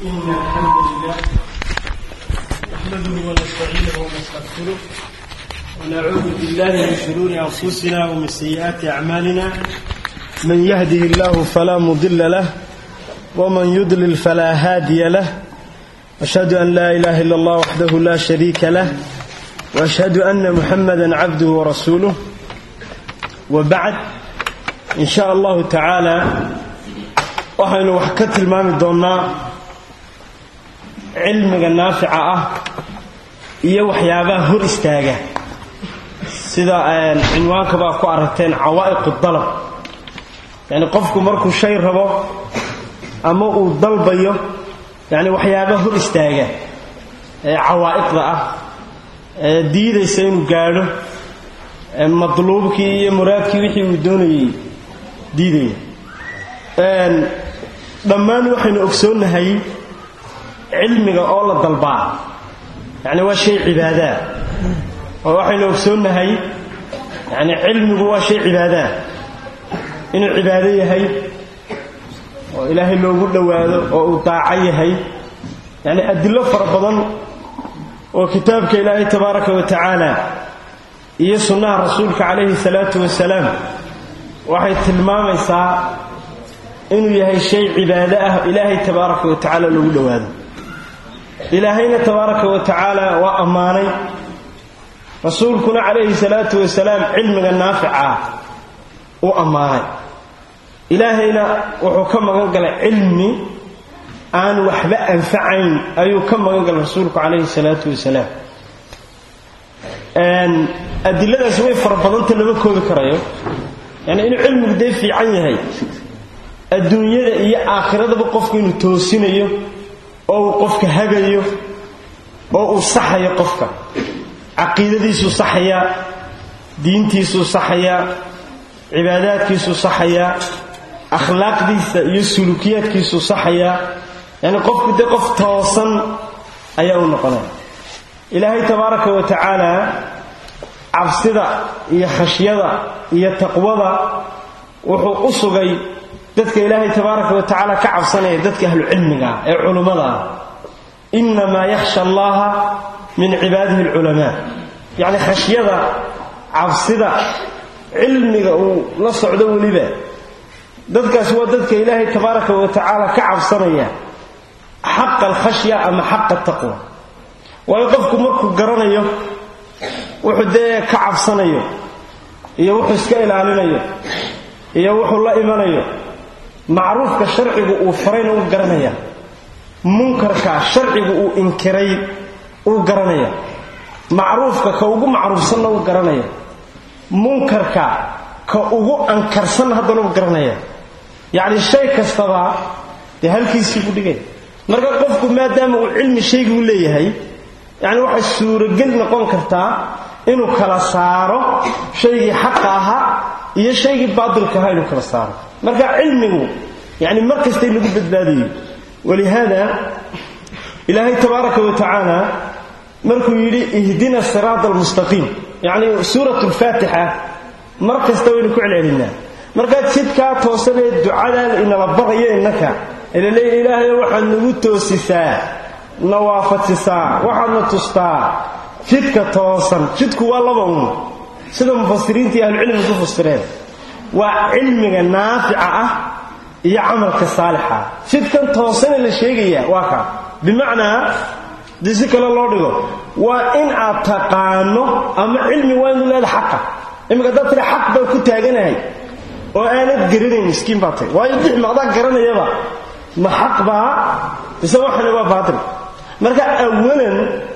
إن الحمد لله نحمده ونستعينه ونستغفره ونعوذ بالله من شرور أنفسنا ومن سيئات أعمالنا من يهده الله فلا مضل له ومن يضلل فلا هادي له أشهد أن لا إله إلا الله وحده لا شريك له وأشهد أن محمدا عبده ورسوله وبعد إن شاء الله تعالى waxaynu wax ka tilmaami doonnaa cilmiga naafica ah iyo waxyaabaha hor istaaga sida cinwaanka baa ku aragteen cawaa'iqu dalab yacni qofku markuu shay rabo ama uu dalbayo yacni waxyaabaha hor istaaga ee cawaa'iqda ah ee diidaysa inuu gaadho madluubkii iyo muraadkii wixii uu doonayay diidaya dhammaan waxaynu ogsoonnahay cilmiga oo la dalbaa yacni waa shay cibaadaa oo waxaynu ogsoonnahay yacni cilmigu waa shay cibaadaa inuu cibaado yahay oo ilaahay loogu dhowaado oo uu daaco yahay yacni adillo fara badan oo kitaabka ilaahay tabaaraka wa tacaala iyo sunnaha rasuulka calayhi salaatu wasalaam waxay tilmaamaysaa inuu yahay shay cibaado ah ilaahay tabaaraka wa tacaala loogu dhowaado ilaahayna tabaaraka wa tacaala waa ammaanay rasuulkuna calayhi salaatu wasalaam cilmiga naafica u ammaanay ilaahayna wuxuu ka magan galay cilmi aan waxba anfacayn ayuu ka magan galay rasuulku calayhi salaatu wasalaam adiladaasi way fara badanta lama koobi karayo yani inuu cilmigu dee fiican yahay adduunyada iyo aakhiradaba qofku inuu toosinayo oo uu qofka hagayo oo uu saxayo qofka caqiidadiisuu saxayaa diintiisuu saxayaa cibaadaadkiisuu saxayaa akhlaaqdiisa iyo sulukiyaadkiisuu saxayaa yacni qofku dee qof toosan ayaa u noqonaya ilaahay tabaaraka wa tacaala cabsida iyo khashyada iyo taqwada wuxuu u sugay dadka ilaahay tabaaraka wa tacaala ka cabsanaya dadka ahlu cilmigaa ee culummada ah innamaa yakhsha allaha min cibaadihi alculamaa yacni khashyada cabsida cilmiga uu la socdo weliba dadkaasi waa dadka ilaahay tabaaraka wa tacaala ka cabsanaya xaqa alkhashya ama xaqa taqwa waayo qofku markuu garanayo wuxuu dee ka cabsanayo iyo wuxuu iska ilaalinayo iyo wuxuu la imanayo macruufka sharcigu uu farayna uu garanaya munkarka sharcigu uu inkiray uu garanaya macruufka ka ugu macruufsanna uu garanaya munkarka ka ugu ankarsanna haddana uu garanaya yacni shay kastaba dee halkiisii ku dhigay marka qofku maadaama uu cilmi shaygii u leeyahay yacni waxay suurogeli noqon kartaa inuu kala saaro shaygii xaqa ahaa iyo shaygii baatilka ahaa inuu kala saaro marka cilmigu yani mar kasta in lagu badbaadayo walihaada ilaahay tabaaraka wa tacaala markuu yidhi ihdina siraata almustaqiim yacni suurat lfaatixa mar kasta waynu ku celcelinaa markaad jidkaa toosanee ducadaa inala barayo innaka ilaleeya ilaahayo waxaad nagu toosisaa na waafajisaa waxaadna tustaa jidka toosan jidku waa laba un sida mufasiriinta iyo ahlucilmiga ku fasireen waa cilmiga naafica ah iyo camalka saalixa jidkan toosane la sheegayaa waa kaa bimacnaa dii si kale loo dhigo waa in aad taqaano ama cilmi waa inu leeda xaqa imika haddaad tira xaq baan ku taaganahay oo aanad garanayn miskiin baa tay waayo bix maqdaa garanayaba ma xaq baa mise waxani waa baatil marka awalan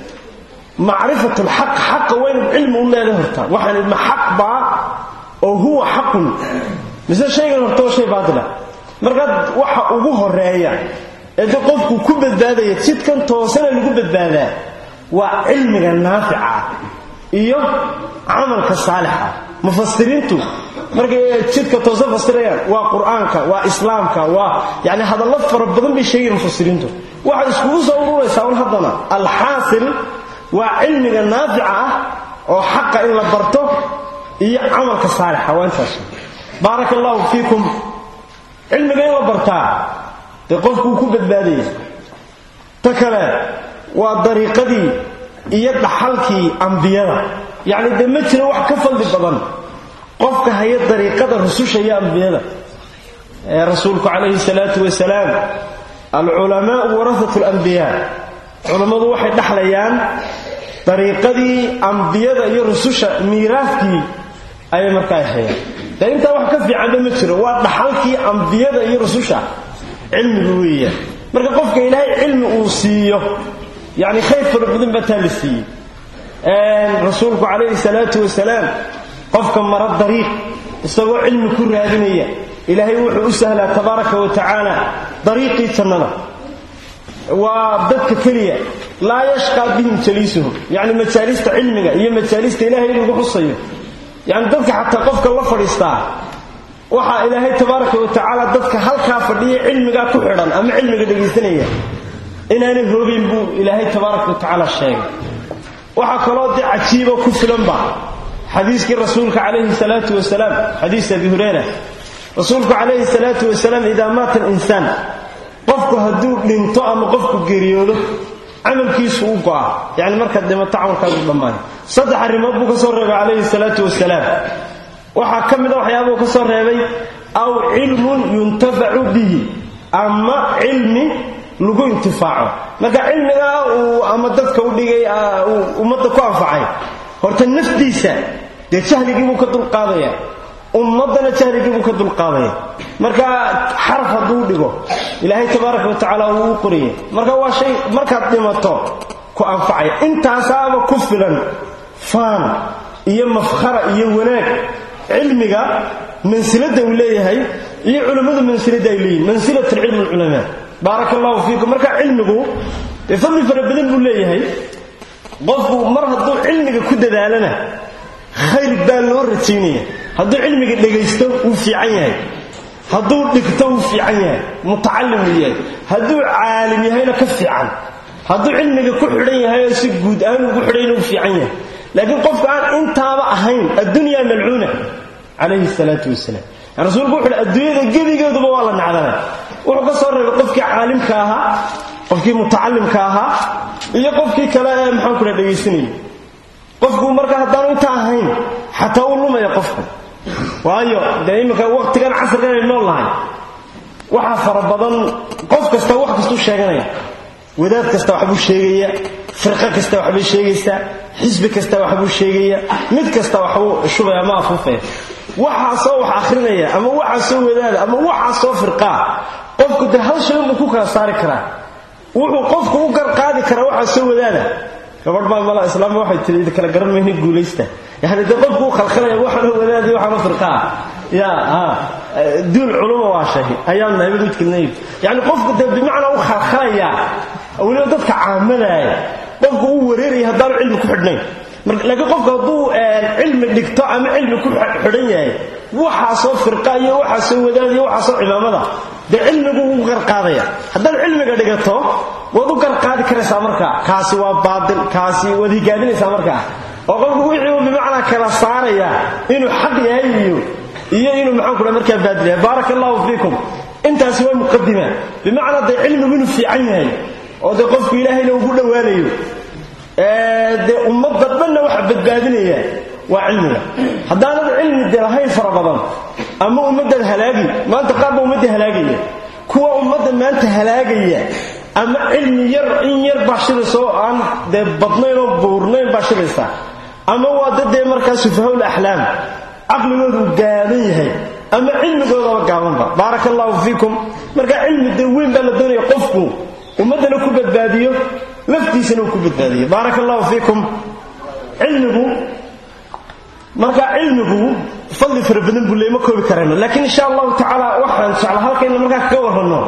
macrifat lxaq xaqa waa inaad cilmi u leeda hortaa waxaan ma xaq baa oo huwa xaqun mise shaygan horta waa shay baatila markaa waxa ugu horeeya ee de qofku ku badbaadaya jidkan toosana lagu badbaadaa waa cilmiga naafica iyo camalka saalixa mufasiriintu markay jidka toosan fasirayaan waa qur-aanka waa islaamka waa yani hadallo fara badan bay sheegayan mufasiriintu waxay iskugu soo ururaysaa un haddana alxaasil waa cilmiga naafica ah oo xaqa in la barto iyo camalka saalixa waa intaas baaraka allahu fiikum cilmiga in la bartaa dee qofkuu ku badbaadaya ta kale waa dariiqadii iyo dhaxalkii ambiyada yacni dee ma jiro wax ka fadli badan qofka haya dariiqada rususha iyo ambiyada ee rasuulku calayhi salaatu wasalaam alculamaau warahatu alambiyaa culammadu waxay dhaxlayaan dariiqadii ambiyada iyo rususha miiraafkii ayay markaa hayaan dee intaa wax ka fiicanba ma jiro waa dhaxalkii ambiyada iyo rususha cilmigu weeyaan marka qofka ilaahay cilmi uu siiyo yacni khayr fara badan baa taa la siiyey rasuulku calayhi salaatu wasalaam qofka mara dariiq isagoo cilmi ku raadinaya ilaahay wuxuu u sahlaa tabaaraka wa tacaala dariiqii jannada waa dadka keliya laa yashqaa bihim jaliisuhum yacni majaalista cilmiga iyo majaalista ilaahay in lagu xusayo yacni dadka xataa qofka la fadhiistaa waxaa ilaahay tabaaraka wa tacaala dadka halkaa fadhiya cilmigaa ku xidhan ama cilmiga dhegaysanaya inaanay hoogayn buu ilaahay tabaaraka wa tacaala sheegay waxaa kaloo de cajiibo ku filanba xadiiskii rasuulka calayhi salaatu wasalaam xadiis abi hureyra rasuulku calayhi salaatu wasalaam idaa maata alinsaan qofku hadduu dhinto ama qofku geeriyoodo camalkiisu u go'a yacni markaad dhimato camalkaagu dhammaaya saddex arrimood buu ka soo reebay calayhi salaatu wasalaam waxaa ka mid a waxyaabuu ka soo reebay aw cilmun yuntafacu bihi ama cilmi lagu intifaaco marka cilmigaa uu ama dadka u dhigay uu ummadda ku anfacay horta naftiisa dee jahligiibuu ka dulqaadaya ummaddana jahligiibuu ka dulqaadaya marka xaraf hadduu dhigo ilaahay tabaaraka wa tacaala wuu u qoriyay marka waa shay markaad dhimato ku anfacaya intaasaaba ku filan faan iyo mafkhara iyo wanaag cilmiga mansilada uu leeyahay iyo culammadu mansilada ay leeyihin mansilat alcilm alculamaa baaraka allahu fiikum marka cilmigu dee fadli fara badan buu leeyahay qofku mar hadduu cilmiga ku dadaalana khayr baa loo rajaynaya hadduu cilmiga dhegaysto wuu fiican yahay hadduu dhigto wuu fiican yahay mutacalim uu yahay hadduu caalim yahayna ka fiican hadduu cilmiga ku xidhan yahay oo si guud aan ugu xidhayna wuu fiican yahay laakiin qofka aan intaaba ahayn addunya malcuuna calayhi salaatu wasalaam rasuulku wuxu uhi adduunyada gebigeeduba waa la nacdana wuxuu ka soo reebay qofkii caalimka ahaa qofkii mutacalimka ahaa iyo qofkii kale ee maxaan kula dhegaysanayay qofku marka haddaanu intaa ahayn xataa uu lumaya qofku waayo dee iminka waqtigan casrigan ay nool nahay waxaa fara badan qof kasta wax kastuu sheeganaya wadaad kasta waxbuu sheegaya firqo kasta waxbay sheegaysaa xisbi kasta waxbuu sheegaya mid kasta waxbuu shubaya ama afuufaya waxaasoo wax akhrinaya ama waxaasoo wadaada ama waxaasoo firqaa qofku dee hal shay unbuu ku kala saari karaa wuxuu qofku u garqaadi karaa waxaasoo wadaada gabadh baa mala islaamba waxay tiri idi kala garan mayna guulaysta yani dee qofku u khalkhalaya waxaana wadaada iyo waxaana firqaa ya ha duul culuma waa shay ayaan nahay midkilnayb yani qofku dee bimacnaa u khalkhalaya weliba dadka caamadaaya qofku uu wareeraya haddaanu cilmi ku xidhnayn laakiin qofku hadduu cilmi dhigto ama cilmi ku xidhan yahay waxaasoo firqa iyo waxaasoo wadaad iyo waxaasoo cimaamada dee cilmigu ugu garqaadaya haddaad cilmiga dhigato waad u garqaadi karaysaa markaa kaasi waa baatil kaasi waad higaadinaysaa markaa oo qofku wixii uu bimacnaa kala saaraya inuu xaq yahay iyo iyo inuu maxaan kula markaa baadil yahay baaraka allahu fiikum intaasi waa muqadima bimacnaa dee cilmigu inuu fiican yahay oo dee qofku ilaahayna ugu dhowaanayo dee ummadda dhanna waxa badbaadinaya waa cilmiga haddaanad cilmi de lahayn fara badan ama ummaddaad halaagi maanta qaar baa ummadda halaagaya kuwa ummadda maanta halaagaya ama cilmi yar in yar baa shiraysa oo aan dee badnayn oo buurnayn baa shiraysa ama waa dad dee markaa sufahawl axlaam caqligoodu uu gaaban yahay ama cilmigoodaba gaabanba baaraka allahu fiikum marka cilmi dee weyn baa la doonaya qofku ummaddana ku badbaadiyo laftiisana uu ku badbaadiyo baaraka allahu fiikum cilmigu marka cilmigu fadli fara badan buu leey ma koobi karayno laakiin insha allahu tacaala waxaan jecla halkayna markaa kaga warranno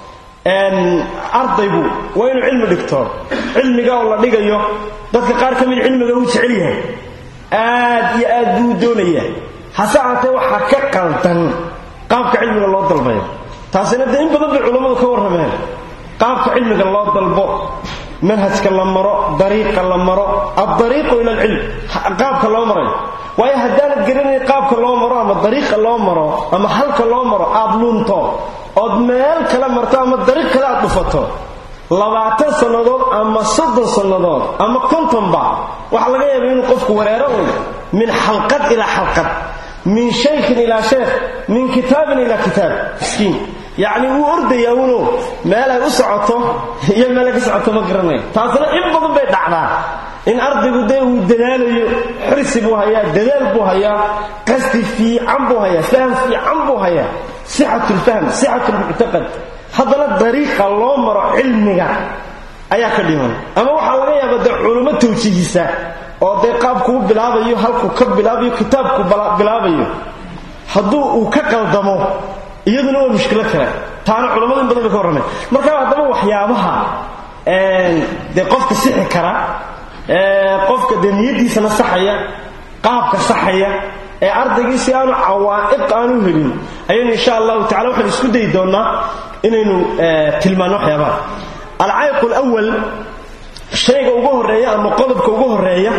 ardaygu waa inuu cilmi dhigto cilmiga oo la dhigayo dadka qaar ka mid cilmiga uu jecel yahay aad iyo aad buu doonaya hase ahaatee waxaa ka qaldan qaabka cilmiga loo dalbayo taasina dee in badan bay culammadu ka warrameen qaabka cilmiga loo dalbo manhajka la maro dariiqa la maro addariiqu ila alcilm qaabka loo marayo waayo haddaanad garanayn qaabka loo maro ama dariiqa loo maro ama halka loo maro aad lunto ood meel kale marto ama dariiq kale aad dhufato labaatan sannadood ama soddon sannadood ama kontonba waxaa laga yaaba inuu qofku wareero un min xalqad ilaa xalqad min shaykhin ilaa sheekh min kitaabin ilaa kitaab miskiin yacni wuu ordayaa uno meel ay u socoto iyo meel ay ka socoto ma garanayo taasna in badan bay dhacdaa in ardaygu dee uu dadaalayo xirsi buu hayaa dadaal buu hayaa qasdi fiican buu hayaa faham fiican buu hayaa sixatu lfahm sixatu lmuctaqad haddana dariiqa loo maro cilmiga ayaa ka dhiman ama waxaa laga yaaba dee culummo tawjiihisa oo dee qaabkuu bilaabayo halkuu ka bilaabayo kitaabku bilaabayo hadduu uu ka qaldamo iyaduna waa mushkilo kale taana culammadu in badan bay ka warramay marka haddaba waxyaabaha dee qofka sixi kara qofka dee niyaddiisana saxaya qaabka saxaya ee ardaygii si aanu cawaa'iq aanu helin ayaynu insha allahu tacala waxaan isku dayi doonnaa inaynu tilmaanno waxyaabaha alcaayiq alawal shayga ugu horreeya ama qodobka ugu horreeya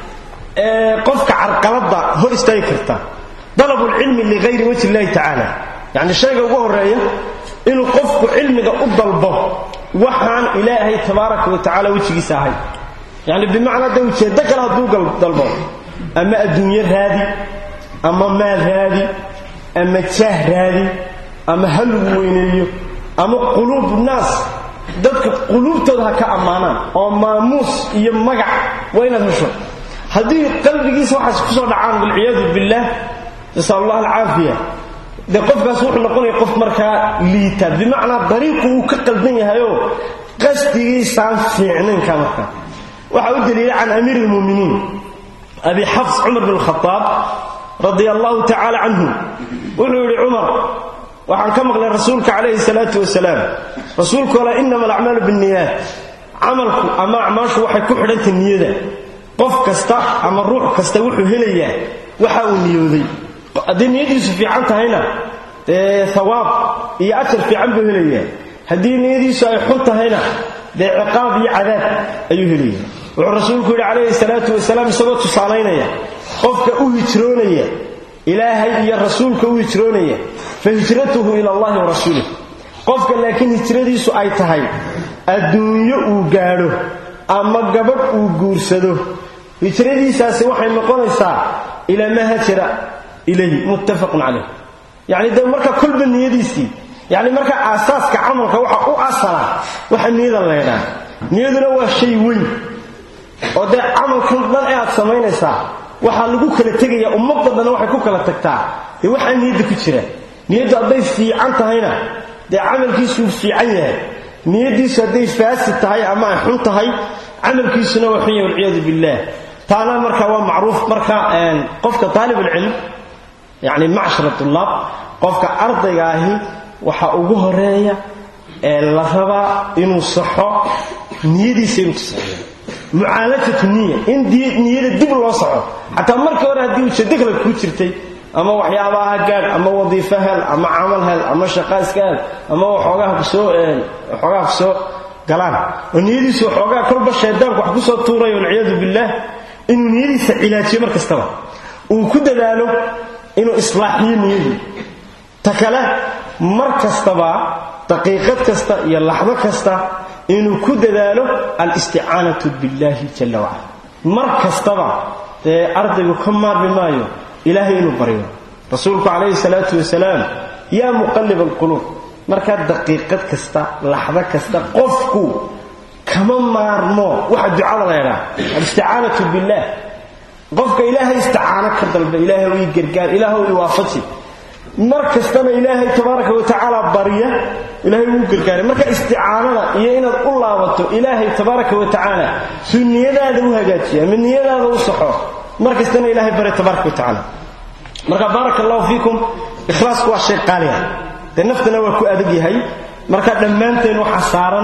ee qofka carqaladda hor istaagi karta dalabu lcilmi ligayri wajhi illahi tacaala yacni shayga ugu horreeya inuu qofku cilmiga u dalbo waxaan ilaahay tabaaraka wa tacala wejigiisa ahay yacni bimacnaa dee ujeeddo kale hadduu dalbo ama adduunyo raadi ama maal raadi ama jaah raadi ama halugu weyneeyo ama quluubu naas dadka quluubtooda ha ka ammaanaan oo maamuus iyo magac waa inaad hesho haddii qalbigiisa waxaas ku soo dhacaan walciyaadu billaah nasal allah alcaafiya dee qofkaas wuxuu noqonaya qof markaa liita bimacnaa dariiqu uu ka qaldan yahayoo qasdigiisaan fiicnaynka markaa waxaa u daliila can amiir lmuminiin abi xafs cumar bn khaaab radia allahu tacaala canhu wuxuu yidhi cumar waxaan ka maqlay rasuulka calayhi salaatu wasalaam rasuulku ole inama alacmaalu binniyaat camalku ama acmaashu waxay ku xidhantay niyada qof kasta ama ruux kasta wuxuu helayaa waxa uu niyooday haddii niyadiisu fiican tahayna dee hawaab iyo ajar fiican buu helayaa haddii niyadiisu ay xun tahayna dee ciqaab iyo cadaab ayuu helaya wuxuu rasuulku yidhi calayhi salaatu wasalaam isagoo tusaalaynaya qofka u hijroonaya ilaahay iyo rasuulka u hijroonaya fa hijratuhu ila allahi wa rasuulih qofka laakiin hijradiisu ay tahay adduunyo uu gaadho ama gabadh uu guursado hijradiisaasi waxay noqonaysaa ilaa maa hajara ilayhi muttafaqun calayh yacni dee marka kolba niyadiisii yacni marka aasaaska camalka waxa u asala waxa niyada leydhaa niyaduna waa shay weyn oo dee camalkan dhan ee aad samaynaysaa waxaa lagu kala tegayaa ummadda dhanna waxay ku kala tagtaa dee waxaa niyadda ku jira niyaddu hadday fiican tahayna dee camalkiisuu fiican yahay niyaddiisu hadday faasid tahay ama ay xun tahay camalkiisuna waa xun yahay walciyaadu billaah taana marka waa macruuf marka qofka taalibulcilm yacni macshara tullaab qofka ardayga ahi waxaa ugu horeeya ee la rabaa inuu saxo niyadiisa inuu tusaeyo mucaalajatu niya in niyada dib loo soco xataa markii hore haddii ujeeddo kale kuu jirtay ama waxyaabaha gaadh ama wadiifo hel ama camal hel ama shaqa iska hel ama waxoogaha kusoo waxoogaha kusoo galaan oo niyadiisu waxoogaa kolba shaydaanku wax kusoo tuurayo walciyaadu billaah inuu niyadiisa cilaajiyo mar kastaba uu ku dadaalo inuu islaaxiyo niyadii ta kale mar kastaba daqiiqad kasta iyo laxdo kasta inuu ku dadaalo alisticaanatu billaahi jalla wacala mar kastaba dee ardaygu ka maarmi maayo ilaahay inuu baryo rasuulku calayhi salaatu wasalaam yaa muqallib alquluub markaa daqiiqad kasta laxdo kasta qofku kama maarmo waxa ducada la ydhaa alisticaanatu billaah qofka ilaahay isticaano ka dalba ilaahay ii gargaar ilaahu i waafaji mar kastana ilaahay tabaaraka wa tacaala barya ilaahay wuu gargaaray marka isticaanada iyo inaad u laabato ilaahay tabaaraka wa tacaala suu niyadaada u hagaajiya ama niyadaada u saxo mar kastana ilaahay barya tabaaraka wa tacaala marka baaraka allahu fiikum ikhlaasku waa shay qaaliya dee naftana waa ku adag yahay marka dhammaanteen waxaa saaran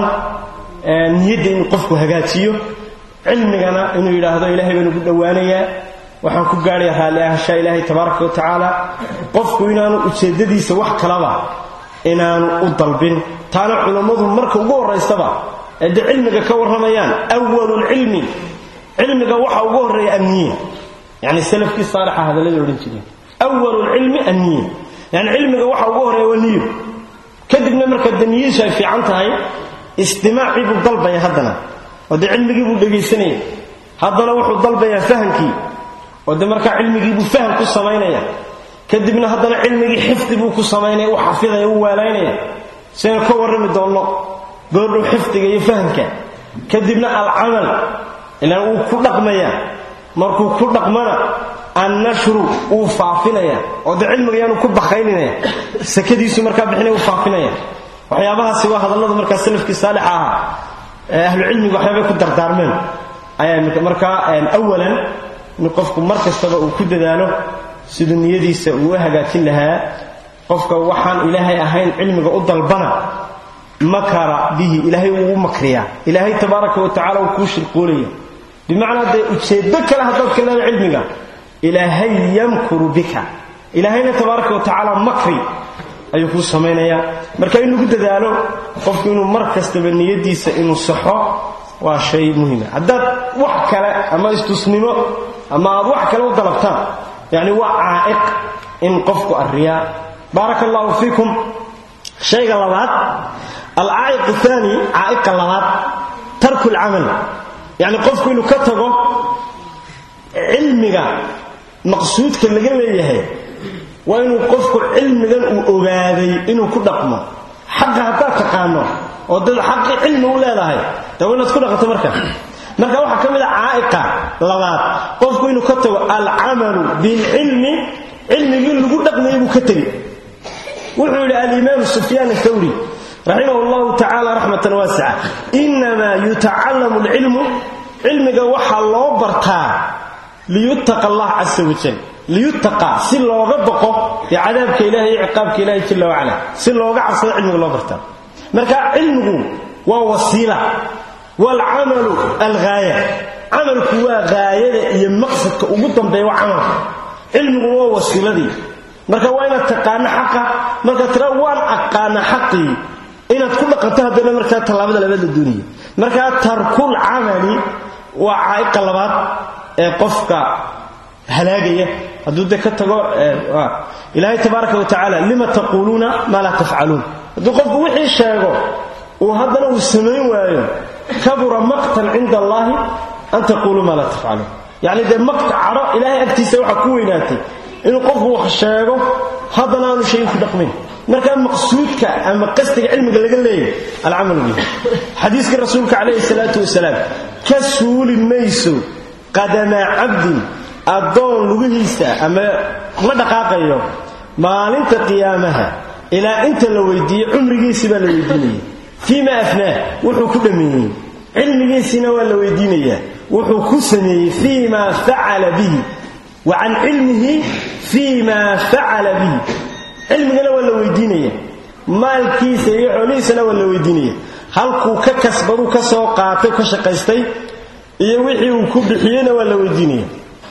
niyadda inuu qofku hagaajiyo cilmigana inuu yidhaahdo ilaahay baan ugu dhowaanayaa waxaan ku gaadhaya raalli ahashaa ilaahay tabaaraka wa tacaala qofku inaanu ujeeddadiisa wax kalaba inaanu u dalbin taana culammadu marka ugu horraysaba ee dee cilmiga ka warramayaan awalulcilmi cilmiga waxa ugu horreeya anniye yacni salafkii saalixa hadallada odhan jireen awalulcilmi anniye yani cilmiga waxa ugu horreeya waa niyo kadibna marka daniyadiisu ay fiican tahay istimaacii buu dalbaya haddana oo dee cilmigii buu dhegaysanaya haddana wuxuu dalbayaa fahamkii oo dee markaa cilmigii buu faham ku samaynaya kadibna haddana cilmigii xifdi buu ku samaynaya u xafidaya u waalaynaya sidaynu ka warrami doonno goordhow xifdiga iyo fahamka kadibna alcamal ilaan wuu ku dhaqmayaa markuu ku dhaqmana annashru wuu faafinaya oo dee cilmiga yaanu ku bakayninaya sakadiisu markaa bixinaya uu faafinaya waxyaabahaasi waa hadallada markaa salafkii saalixa ahaa ee ahlucilmiga waxyaabay ku dardaarmeen ayaa markaa awalan in qofku mar kastaba uu ku dadaalo siduu niyadiisa uu u hagaajin lahaa qofka waxaan ilaahay ahayn cilmiga u dalbana makara bihi ilaahay wuu u makriyaa ilaahay tabaaraka wa tacala uu kuu shirqoolaya bimacnaa dee ujeeddo kale haddaad ka leeda cilmiga ilaahay yamkuru bika ilaahayna tabaaraka wa tacaala makri ayuu kuu samaynayaa marka in lagu dadaalo qofku inuu mar kastaba niyadiisa inuu saxo waa shay muhima haddaad wax kale ama istusnimo ama aad wax kale u dalabtaan yacni waa caa'iq in qofku arriyaa baaraka allahu fiikum shayga labaad alcaa'iq aani caa'iqa labaad tarku lcamal yacni qofku inuu ka tago cilmiga maqsuudka laga leeyahay waa inuu qofku cilmigan uu ogaaday inuu ku dhaqmo xaqa haddaad taqaano oo dad xaqi cilmi u leedahay dee waa inaad ku dhaqanto marka marka waxaa ka mid a caa'iqa labaad qofku inuu ka tago alcamalu bilcilmi cilmigii lagu dhaqmayay buu ka tegi wuxuu yidhi alimaam sufyaan athawri raximah llahu tacala raxmatan waasica inamaa yutacallamu alcilmu cilmiga waxaa loo bartaa liyuttaqa allah casa wajal liyuttaqa si looga baqo dee cadaabka ilahi iyo ciqaabka ilahi jala wacala si looga cabsado cilmiga loo bartaa marka cilmigu waa wasiila waalcamalu alghaaya camalku waa haayada iyo maqsadka ugu dambeeya waa camalka cilmigu waa wasiiladii marka waa inaad taqaano xaqa markaad tira waan aqaana xaqii inaad ku dhaqanto haddana markaa tallaabada labaad la doonaya markaa tarkul camali waa caa'iqa labaad ee qofka halaagaya hadduu de ka tago ilaahay tabaaraka wa tacaala lima taquuluuna maa laa tafcaluun hadduu qofku wixii sheego uu haddana uu samayn waayo kabura maqtan cinda allaahi an taquuluu maa laa tafcaluun yacni dee maqta cadho ilaahay agtiisa waxaa ku weynaatay inuu qofku wax sheego haddana aanu shayin ku dhaqmayn markaa maqsuudka ama qasdiga cilmiga laga leeyahy alcamal bihi xadiiskii rasuulka calayhi salaatu wasalaam ka suuli mayso qadamaa cabdin addoon lugihiisa ama ma dhaqaaqayo maalinta qiyaamaha ilaa inta la weydiiyey cumrigiisi baa la weydiinaya fii ma afnaah wuxuu ku dhammeeyey cilmigiisina waa la weydiinayaa wuxuu ku sameeyey fii ma facala bihi wa can cilmihi fii ma facala bihi cilmigana waa la weydiinaya maalkiisa iyo xoolihiisana waa la weydiinaya halkuu ka kasbaduu ka soo qaatay ka shaqaystay iyo wixii uu ku bixiyeyna waa la weydiinaya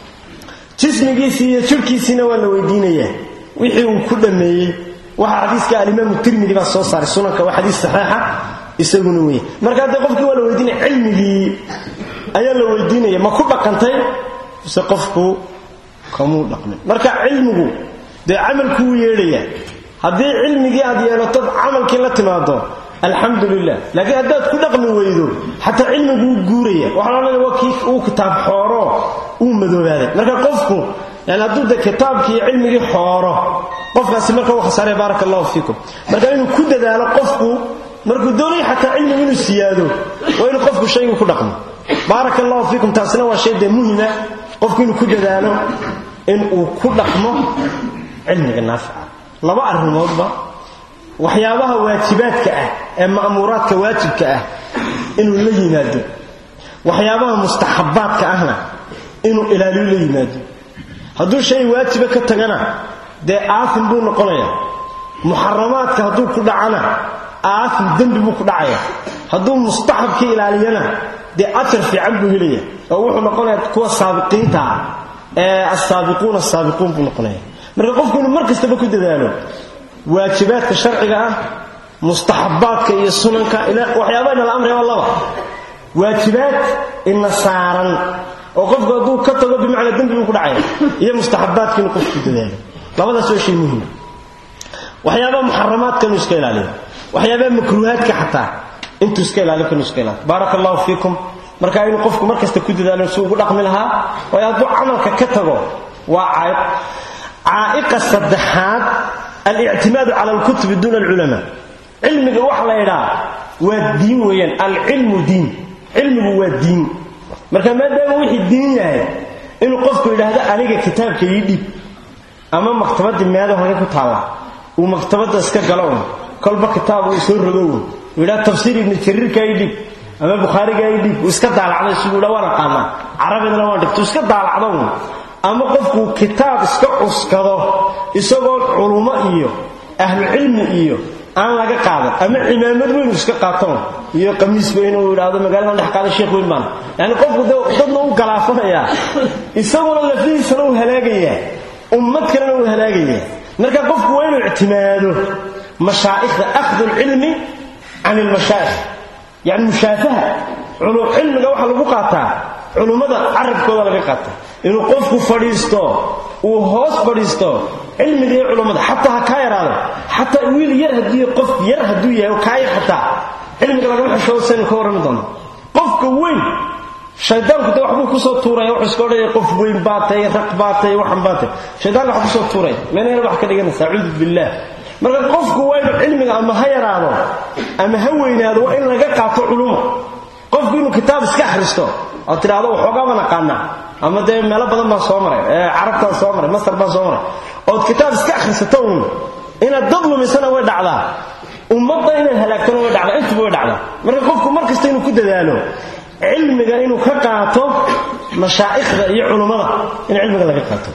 jismigiisii iyo jirhkiisiina waa la weydiinayaa wixii uu ku dhammeeyey waxaa xadiiska alimaamu tirmidi baa soo saaray sunanka waa xadiis saxiixa isaguna weeye marka haddee qofkii waa la weydiinaya cilmigii ayaa la weydiinaya ma ku dhaqantay mise qofku kamuu dhaqmin marka cilmigu dee camalkuu yeedhaya haddii cilmigii aad yeelatod camalkii la timaado alxamdu lilah laakiin haddaad ku dhaqmi weydo xataa cilmiguu guuraya waxaa loodhanaya waa kii uu kitaab xooro uu madoobaaday marka qofku yani hadduu de kitaabkii iyo cilmigii xooro qofkaasi marka uu khasaaraya baaraka allahu fiikum marka inuu ku dadaalo qofku markuu doonaya xataa cilmigu inuu siyaado waa inuu qofku shaygu ku dhaqmo baaraka allahu fiikum taasina waa shay dee muhima qofku inuu ku dadaalo inuu ku dhaqmo cilmiga naafica laba arrimoodba waxyaabaha waajibaadka ah ee ma'muuraadka waajibka ah inuu la yimaado waxyaabaha mustaxabbaadka ahna inuu ilaaliyo la yimaado hadduu shay waajiba ka tagana dee aasim buu noqonayaa muxaramaadka hadduu ku dhacana aasim dembi buu ku dhacaya hadduu mustaxabkii ilaaliyana dee ajar fiican buu helaya oo wuxuu noqonayaa kuwa saabiqiinta ah ee assaabiquuna asaabiquun buu noqonaya marka qofku inuu mar kastaba ku dadaalo waajibaadka sharciga ah mustaxabbaadka iyo sunanka waxyaabaha inala amraya waa laba waajibaad ina saaran oo qofku hadduu ka tago bimacnaa dembi buu ku dhacaya iyo mustaxabbaadka inuu qofku ku dadaalo labadaas waa shay muhima waxyaabaha muxaramaadka inuu iska ilaaliyo waxyaabaha makruuhaadka xataa intuu iska ilaalin kanu iska ilaali baaraka allahu fiikum marka inuu qofku mar kasta ku dadaalo si ugu dhaqmi lahaa waayo hadduu camalka ka tago waa caa'iq caa'iqa saddexaad alictimaadu cala alkutubi duuna alculamaa cilmiga waxa la idhaa waa diin weeyaan alcilmu diin cilmigu waa diin marka maadaama wixii diin yahay inuu qofku yidhaahdo aniga kitaabka ii dhiib ama maktabadii meedo halka ku taalla uu maktabadda iska galo un kolba kitaab uu soo rogo un uu yidhaha tafsiir ibnu jariirka ii dhiib ama bukhaariga ii dhiib uu iska daalacday siduu dha waan aqaanaa carabidana waan dhigto uu iska daalacdo un ama qofkuu kitaab iska cuskado isagoo culummo iyo ahlucilmi iyo aan laga qaadan ama cimaamad weyn iska qaaton iyo qamiis weyn uu yidhaahdo magaaladan dhex qaada sheekh weyn baan yani qofku dadna u galaafanayaa isaguna lafihiisana uu halaagayaa ummad kalena uu halaagayaa marka qofku waa inuu ictimaado mashaa'ikhda akhdu lcilmi can ilmashaa'ikh yani mushaafaha cilmiga waxaa lagu qaataa culummada carabkooda laga qaata inuu qofku fadhiisto uu hoos fadhiisto cilmiga iyo culummada xataa ha kaa yaraado xataa wiil yar haddii qof yar hadduu yahay oo kaa yar xataa cilmiga lagama xishoodo saynu ka warrami doono qofka weyn shaydaanku de waxbuu kusoo tuuraya wuxuu iska odhanaya qof weyn baatay raq baatay waxan baatay shaydaanka wax kusoo tuuraya meenayna wax ka dhiganaysa acuudu billaah marka qofku waa inuu cilmiga ama ha yaraado ama ha weynaado waa in laga qaato culumo qofku inuu kitaab iska akhristo oo tidhaahdo waxoogaa baan aqaanaa ama dee meelo badan baan soo maray carabtaan soo maray masar baan soo maray ood kitaab iska akhrisato uun inaad dad lumisana way dhacdaa ummadda inaad halaagtana way dhacdaa intuba way dhacdaa marka qofku mar kasta inuu ku dadaalo cilmiga inuu ka qaato mashaa'ikhda iyo culummada in cilmiga laga qaato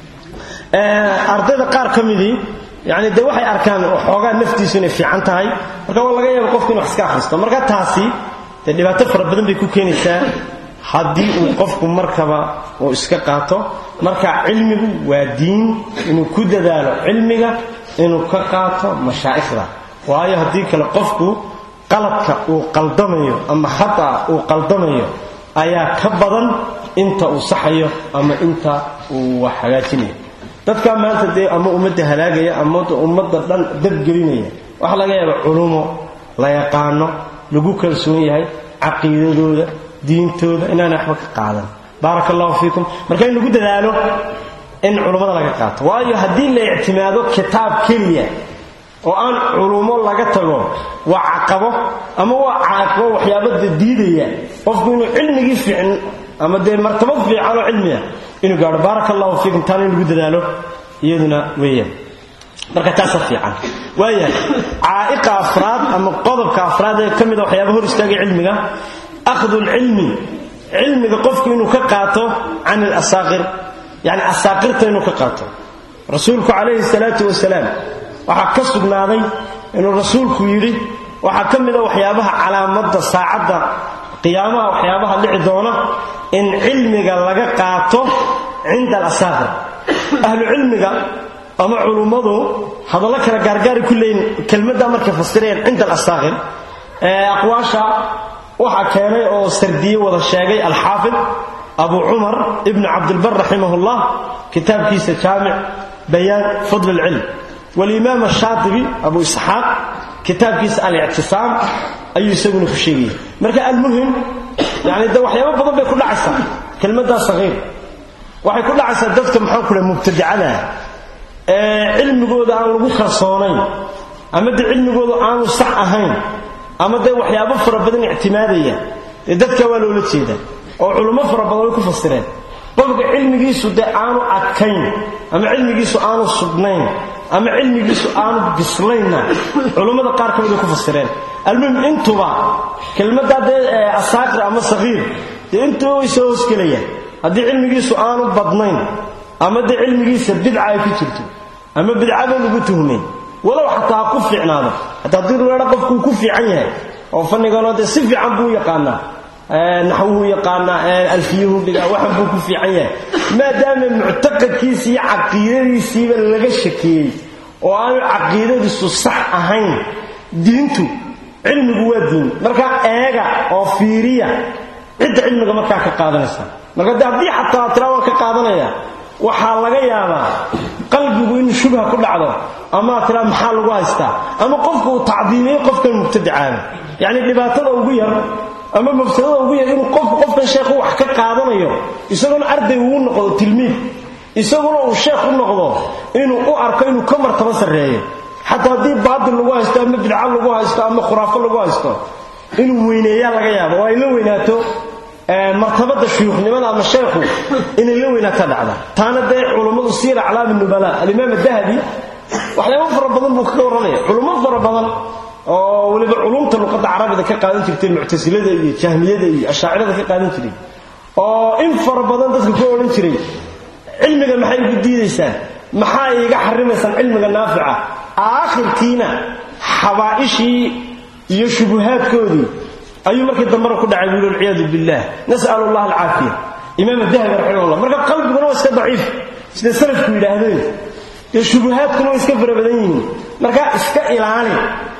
ardayda qaar ka midii yani dee waxay arkaan xoogaa naftiisu inay fiican tahay marka waa laga yaaba qofku inu wax iska akhristo marka taasi dee dhibaato fara badan bay ku keenaysaa haddii uu qofku markaba uu iska qaato marka cilmigu waa diin inuu ku dadaalo cilmiga inuu ka qaato mashaa'ikhda waayo haddii kale qofku qaladka uu qaldamayo ama khataa uu qaldamayo ayaa ka badan inta uu saxayo ama inta uu wax hagaajinayo dadkaa maanta dee ama ummadda halaagaya ama ummadda dhan dabgelinaya waxaa laga yaaba culumo la yaqaano lagu kalsoon yahay caqiidadooda diintooda inaana waxba ka qaadan baaraka allahu fiikum marka in lagu dadaalo in culummada laga qaato waayo haddii la ictimaado kitaab keliya oo aan culummo laga tago waa caqabo ama waa caaqabo waxyaabada diidaya qofku inuu cilmigii fiicn ama dee martabad fiican oo cilmiya inuu gaadho baaraka allahu fiikum taana in lagu dadaalo iyaduna weeyaan marka taasa fiican waayahay caa'iqa afraad ama qodobka afraad ee ka mida waxyaaba hor istaagay cilmiga akhdu lcilmi cilmiga qofku inuu ka qaato can alasaaqir yani asaaqirta inuu ka qaato rasuulku calayhi salaatu wasalaam waxaa ka sugnaaday inuu rasuulku yidhi waxaa ka mida waxyaabaha calaamadda saacadda qiyaamaha waxyaabaha dhici doona in cilmiga laga qaato cinda alasaaqir ahlu cilmiga ama culummadu hadallo kale gaargaari ku leeyiin kelmaddaa markay fasirayaan cinda alasaaqir aqwaasha waxaa keenay oo sardiye wada sheegay alxaafid abu cumar ibnu cabdilbar raximahullah kitaabkiisa jaamic bayaan fadl alcilm walimaam ashaatibi abu isxaaq kitaabkiisa alictisaam ayuu isaguna ku sheegaya marka almuhim yani de waxyaabo badan bay ku dhacaysaa kelmaddaa sahiir waxay ku dhacaysaa dadka maxaan ku dhaha mubtadicada ee cilmigooda aan lagu kalsoonayn ama de cilmigooda aanu sax ahayn ama dee waxyaabo fara badan ictimaadaya dee dadka waa loola jeeda oo culummo fara badan way ku fasireen qofka cilmigiisu dee aanu adkayn ama cilmigiisu aanu sugnayn ama cilmigiisu aanu bislaynna culummada qaar ka mid ay ku fasireen almuhim intuba kelmaddaa dee asaaqir ama sahiir dee intuba way soo hoosgelayaan haddii cilmigiisu aanu badnayn ama dee cilmigiisa bidca ay ku jirto ama bidcaba lagu tuhmeen walow xataa ha ku fiicnaado hataa haddii rueedha qofkuu ku fiican yahay oo fanniganoo dee si fiican buu yaqaanaa naxwuhu yaqaanaa alfiyuhu dhigaa waxan buu ku fiican yahay maadaama muctaqadkiisi iyo caqiidadiisiiba laga shakeeyey oo aanu caqiidadiisu sax ahayn diintu cilmigu waa diin markaa eega oo fiiriya cidda cilmiga markaa ka qaadanaysa marka de haddii xataa tiraa waan ka qaadanaya waxaa laga yaabaa qalbigu in shubha ku dhacdo ama tiraa maxaa lagu haystaa ama qofka uu tacdiimiyo qofkan mubtadicaaba yacni dhibaatada ugu yar ama mafsadada ugu yar inuu qofku qofkan sheekhu wax ka qaadanayo isagoona arday uu noqdo tilmiid isaguna uu sheekh u noqdo inuu u arko inuu ka martaba sarreeyo xataa haddii baatil lagu haysto ama bidca lagu haysto ama khuraafo lagu haysto inuu weyneeyaa laga yaabo oo ay la weynaato martabada shuyuukhnimada ama sheekhu inay la weynaato dhacda taana dee culummadu siir aclaami nubala alimaam adahabi waxyaabo fara badan buu kaga warramaya culummo fara badan oo weliba culumta luqadda carabida ka qaadan jirtay muctasilada iyo jahmiyada iyo ashaacirada ka qaadan jiray oo in fara badan dadka ku odhan jiray cilmiga maxay igu diidaysaan maxaa iiga xarimaysaan cilmiga naafica aakhirkiina xabaa'ishii iyo shubuhaadkoodii ayuu markii dambena ku dhacay buuli walciyaadu billaah nas'alu allah alcaafiya imaam dahabi raximahullah marka qalbiguna waa iska daciif sida salafku yidhaahdeen iyo shubuhaadkuna waa iska fara badan yihiin marka iska ilaali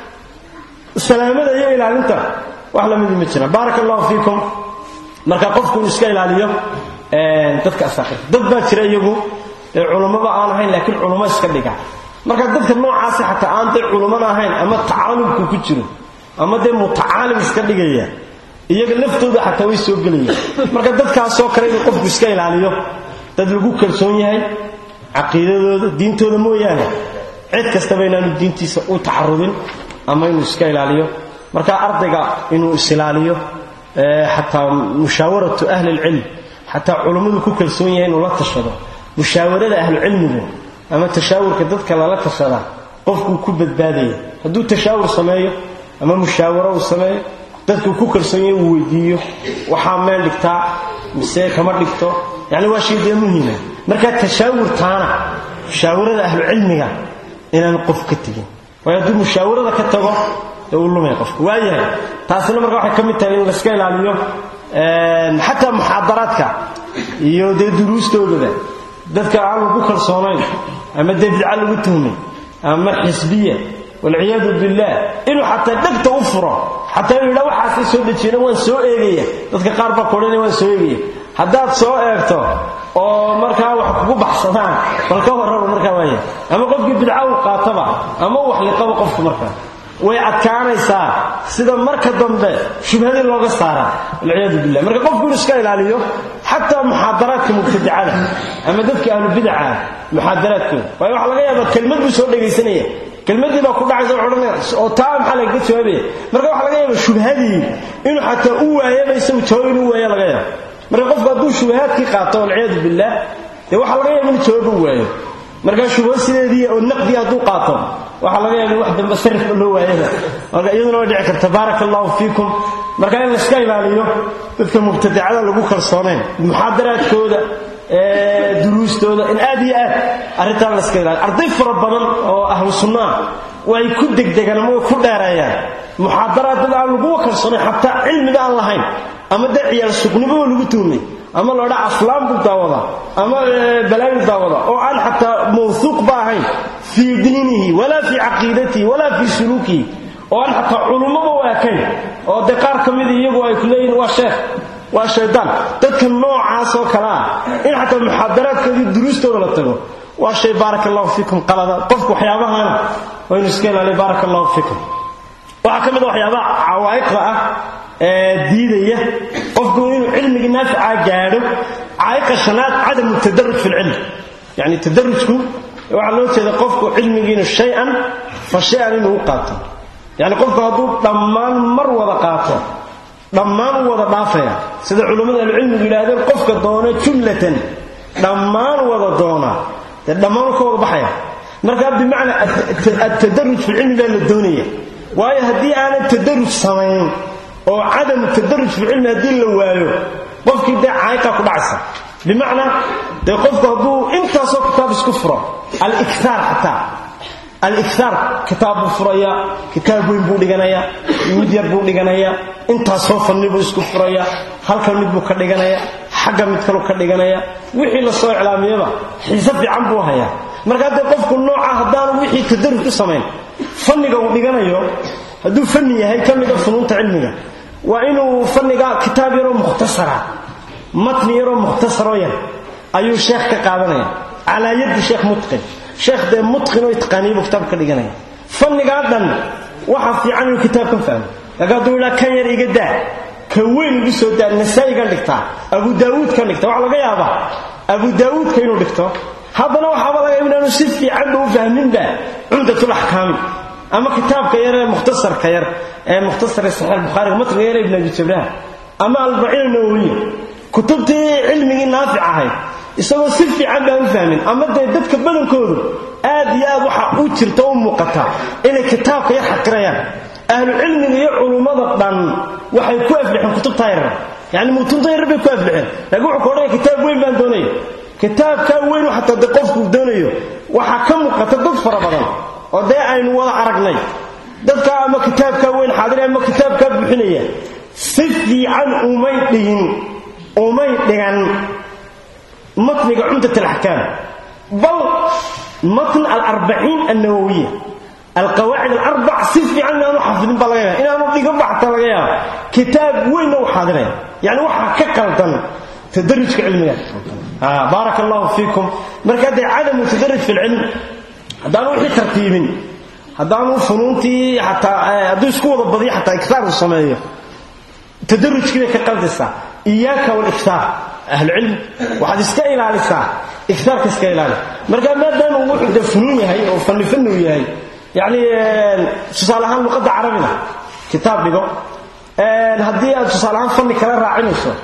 salaamada iyo ilaalinta wax lamidi ma jiraan baaraka allahu fiikum marka qofku inuu iska ilaaliyo dadka asaaqirta dad baa jira iyagu ee culummada aan ahayn laakiin culummo iska dhiga marka dadka noocaasi xataa aan dee culummada ahayn ama tacaalumku ku jiro ama dee mutacaalim iska dhigaya iyaga laftooda xataa way soo gelayaan marka dadkaasoo kale inuu qofku iska ilaaliyo dad lagu kalsoon yahay caqiidadooda diintooda mooyaane cid kastaba inaanu diintiisa u tacarudin ama inuu iska ilaaliyo marka ardayga inuu isilaaliyo xataa mushaawaratu ahli lcilm xataa culummadu ku kalsoon yahay inuu la tashado mushaawarada ahlucilmigu ama tashaawurka dadka lala tashada qofkuu ku badbaadaya hadduu tashaawur sameeyo ama mushaawaro uu sameeyo dadkuu ku kalsoon yahay uu weydiiyo waxaa meel dhigtaa mise kama dhigto yani waa shay dee muhiima marka tashaawurtaana mushaawarada ahlucilmiga inaan qof ka tegin waayo hadduu mushaawarada ka tago ee uu lumaya qofka waayahay taasina marka waxay ka mid tahay in layska ilaaliyo xataa muxaadaraadka iyo dee duruustoodaba dadka aan lagu kalsoonayn ama dee bidca lagu tuhmay ama xisbiya walciyaadu billaah inuu xataa dhegta u furo xataa inuu yidhaa waxaasay soo dejiyena waan soo eegaya dadka qaar baa kodhanaya waan soo eegaya haddaad soo eegto oo markaa wax kugu baxsadaan bal ka warraba markaa waaya ama qofkii bidca uu qaataba ama u waxliqaba qofku markaa way adkaanaysaa sida marka dambe shubhadii looga saara walciyaadu billah marka qofku inuu iska ilaaliyo xataa muxaadaraadka mubtadicada ama dadka ahlubidaca muxaadaraadkooda waayo waxa laga yaabaa kelmad buu soo dhegaysanaya kelmadii baa ku dhacaysa odhanaya oo taa maxaa lagaga jawaabaya marka waxa laga yaaba shubhadii inuu xataa u waayaba isagu jawaab inuu waaya laga yaabo marka qofku hadduu shubahaadkii qaato walciyaadu billaah dee waxaa laga yaaba inuu jawaab u waayo marka shubho sideedii oo naqdii hadduu qaato waxaa laga yaaba in wax dambe sarifka loo waayaba marka iyaduna way dhici karta baaraka allahu fiikum marka in layska ilaaliyo dadka mubtadicada lagu kalsoonayn muxaadaraadkooda duruustooda in aad iyo aad arrintaan layska ilaaliyo arday fara badan oo ahlu sunnaa way ku degdegaan ama way ku dheereeyaan muxaadaraad dad aan laguwa kalsoonayn xataa cilmiga aan lahayn ama dee ciyaal suqnimooo lagu tuumay ama loodha aflaan buu daawadaa ama balaayu daawada oo aan xataa mawhuuq ba ahayn fii diinihi walaa fii caqiidatihi walaa fii suluukihi oo aan xataa culummaba u ekayn oo dee qaar ka mida iyagu ay ku leeyihin waa sheekh waa shaydaan dadka noocaasoo kale ah in xataa muxaadaraadkoodii duruustooda la tago waa shay baaraka allahu fiikum qalada qofku waxyaabahana waa inu iska ilaaliyo baaraka allahu fiikum waxaa ka mid a waxyaabaha cawaa'iqda ah ee diidaya qofku inuu cilmigii naaficaa gaadho caa'iqa shanaad cadamu tadaruj fi lcilm yani tadarujku waxaa loo jeeda qofku cilmigiinu shay-an fa shay-an inuu u qaato yani qofku hadduu dhammaan mar wada qaato dhammaan u wada dhaafaya sida culummada ahlucilmigu yidhaahdeen qofka doona jumlatan dhammaan wada doona dee dhammaan ka wada baxaya markaa bimacnaa atadaruj fi lcilmi baa la doonaya waayo haddii aanan tadaruj samayn oo cadamu tadaruj fi lcilmi haddii la waayo qofkii dee caayiqa ku dhacaysa bimacnaa dee qofku hadduu intaasoo kitaab isku furo aliktaar xataa aliktaar kitaab buu furayaa kitaab weyn buu dhiganayaa mid yar buu dhiganayaa intaasoo fanni buu isku furayaa halkan mid buu ka dhiganayaa xagga mid kaluu ka dhiganayaa wixii la soo iclaamiyaba xiise fiican buu hayaa markaa dee qofku nooca haddaanu wixii tadaruj u samayn fanniga uu dhiganayo hadduu fanni yahay ka mida funuunta cilmiga waa inuu fanniga kitaab yaroo mukhtasara matni yaroo mukhtasaroo yar ayuu sheekh ka qaadanaya calaa yaddi sheekh mutqin sheekh dee mutqin oo itqaaniya buu kitaab ka dhiganaya fannigaa dhan waxa fiican inuu kitaab ka fahmo laakiin hadduu idhaa kan yar iga daa ka weyn igu soo daa nasaa'igan dhigtaa abu daawuud kan dhigta waxaa laga yaabaa abu daawuudka inuu dhigto haddana waxaaba laga yaaba inaanu si fiicanba u fahminba cumdatul axkaami ama kitaabka yar ee mukhtasarka yar ee mukhtasar saxiix bukhaariga matniga yar ibn abi jabraha ama albaciin nawawiya kutubtii cilmigii naafic ahayd isagoo si fiican baan u fahmin ama dee dadka badankoodu aad iyo aad waxa u jirta u muuqata inay kitaabka yar xaqirayaan ahlu cilmiga iyo culummada dhan waxay ku aflixeen kutubtaa yarar yani mutunta yarar bay ku aflixeen laakiin wuxuu ka odhanaya kitaab weyn baan doonaya kitaabkaa weyn xataa de qofkuu doonayo waxaa ka muuqata dad fara badan oo dee aynu wada aragnay dadkaa ama kitaabkaa weyn xaadira ama kitaabkaa buuxinaya si fiican umay dhigin umay dhigan matniga cumdat alaxkaam bal matn alarbaciin annawawiya alqawaacid alarbac si fiican inaanu xafidin baa laga yaaba inaanu dhigan ba xataa laga yaaba kitaab weynna u xaadiraya yani waxaa ka qaldan tadarujka cilmiga baarak allahu fiikum marka dee cadamu tadarruj fi lcilm haddaanu wixii tartiibin haddaanu funuuntii xataa hadduu isku wada badiyo xataa iktaar uu sameeyo tadarujkii bay ka qaldaysaa iyaaka waliktaar ahlucilm waxaad iska ilaalisaa iktaarka iska ilaali marka maadaama uu wuxuu dee funuun yahay oo fanni fanni uu yahay yacni tusaale ahaan luqadda carabina kitaab dhigo haddii aad tusaale ahaan fanni kala raacinayso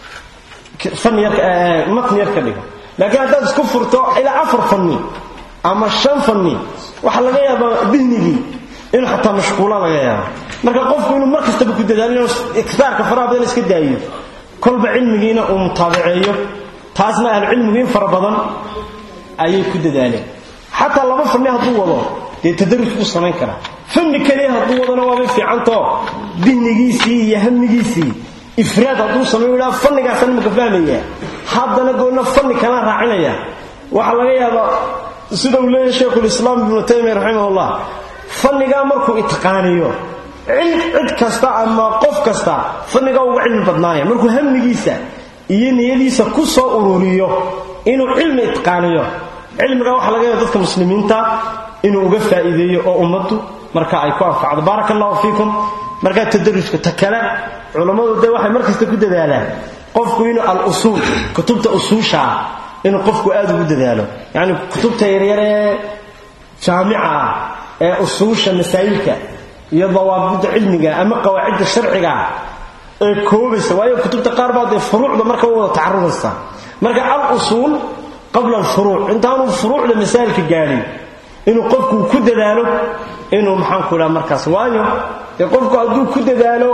matni yar ka dhigo laakiin haddaad isku furto ilaa afar fanni ama shan fanni waxaa laga yaabaa dihnigii inuu xataa mashquula laga yaaba marka qofku inuu mar kastaba ku dadaalo inuu iktaarka faraha badan iska daayo kolba cilmigiina uu mutaabaceeyo taasna ahlucilmigu in fara badan ayay ku dadaaleen xataa laba fanni hadduu wado dee tadaruj buu samayn karaa fanni keliya hadduu wadana waabay fiicantao dihnigiisii iyo hamigiisii ifraad hadduu sameeyo idhaa fannigaasaan imaka fahmaya haddana goonna fanni kalaan raacinaya waxaa laga yaabaa sida uu leeyahay sheikhulislaam ibnu taymiya raximahullah fannigaa markuu itqaaniyo cid kasta ama qof kasta fannigaa uga cilmi badnaanaya markuu hamigiisa iyo niyadiisa ku soo ururiyo inuu cilmi itqaaniyo cilmigaa waxaa laga yaaba dadka muslimiinta inuu uga faa'iideeyo oo ummaddu marka ay ku anfacdo baaraka allahu fiikum markaa tadarujka ta kale culammadu dee waxay mar kasta ku dadaalaan qofku inuu al-usuul kutubta usuusha ah inuu qofku aad ugu dadaalo yacni kutubta yaryaree jaamica ah ee usuusha masaa'ilka iyo dawaabidda cilmiga ama qawaacidda sharciga ee koobaysa waayo kutubta qaar baa dee furuucda marka u wada tacarudaysa marka al-usuul qabla alfuruuc intaanu furuucda masaa'ilka gaadhin inuu qofku ku dadaalo inuu maxaanku idhaha markaas waayo dee qofku hadduu ku dadaalo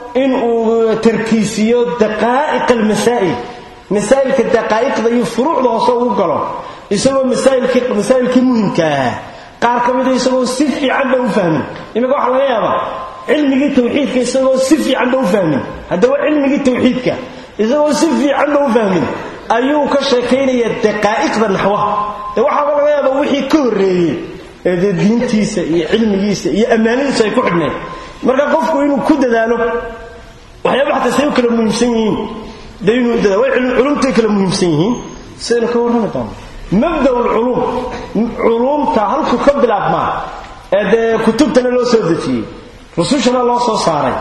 inuu tarkiisiyo daqaa'iq almasaa'il masaa'ilka daqaa'iqda iyo furuucda hoose ugu galo isagoo masaa'ilkii muhimka ahaa qaar ka mida isagoo si fiican ba u fahmin iminka waxaa laga yaabaa cilmigii tawxiidka isagoo si fiican ba u fahmin haddaba cilmigii tawxiidka isagoo si fiican ba u fahmin ayuu ka sheekaynaya daqaa'iqda naxwaha dee waxaaba laga yaabaa wixii ka horreeyey ee dee diintiisa iyo cilmigiisa iyo ammaanadiisu ay ku xidhnayd marka qofku inuu ku dadaalo waxyaaba xataa say u kala muhiimsan yihiin de inuu dadaalo way culumtay kala muhiimsan yihiin sidaynu ka warrami doono mabda lculuum culuumta halkuu ka bilaabmaa ee dee kutubtana loo soo dejiyey rusushana loo soo saaray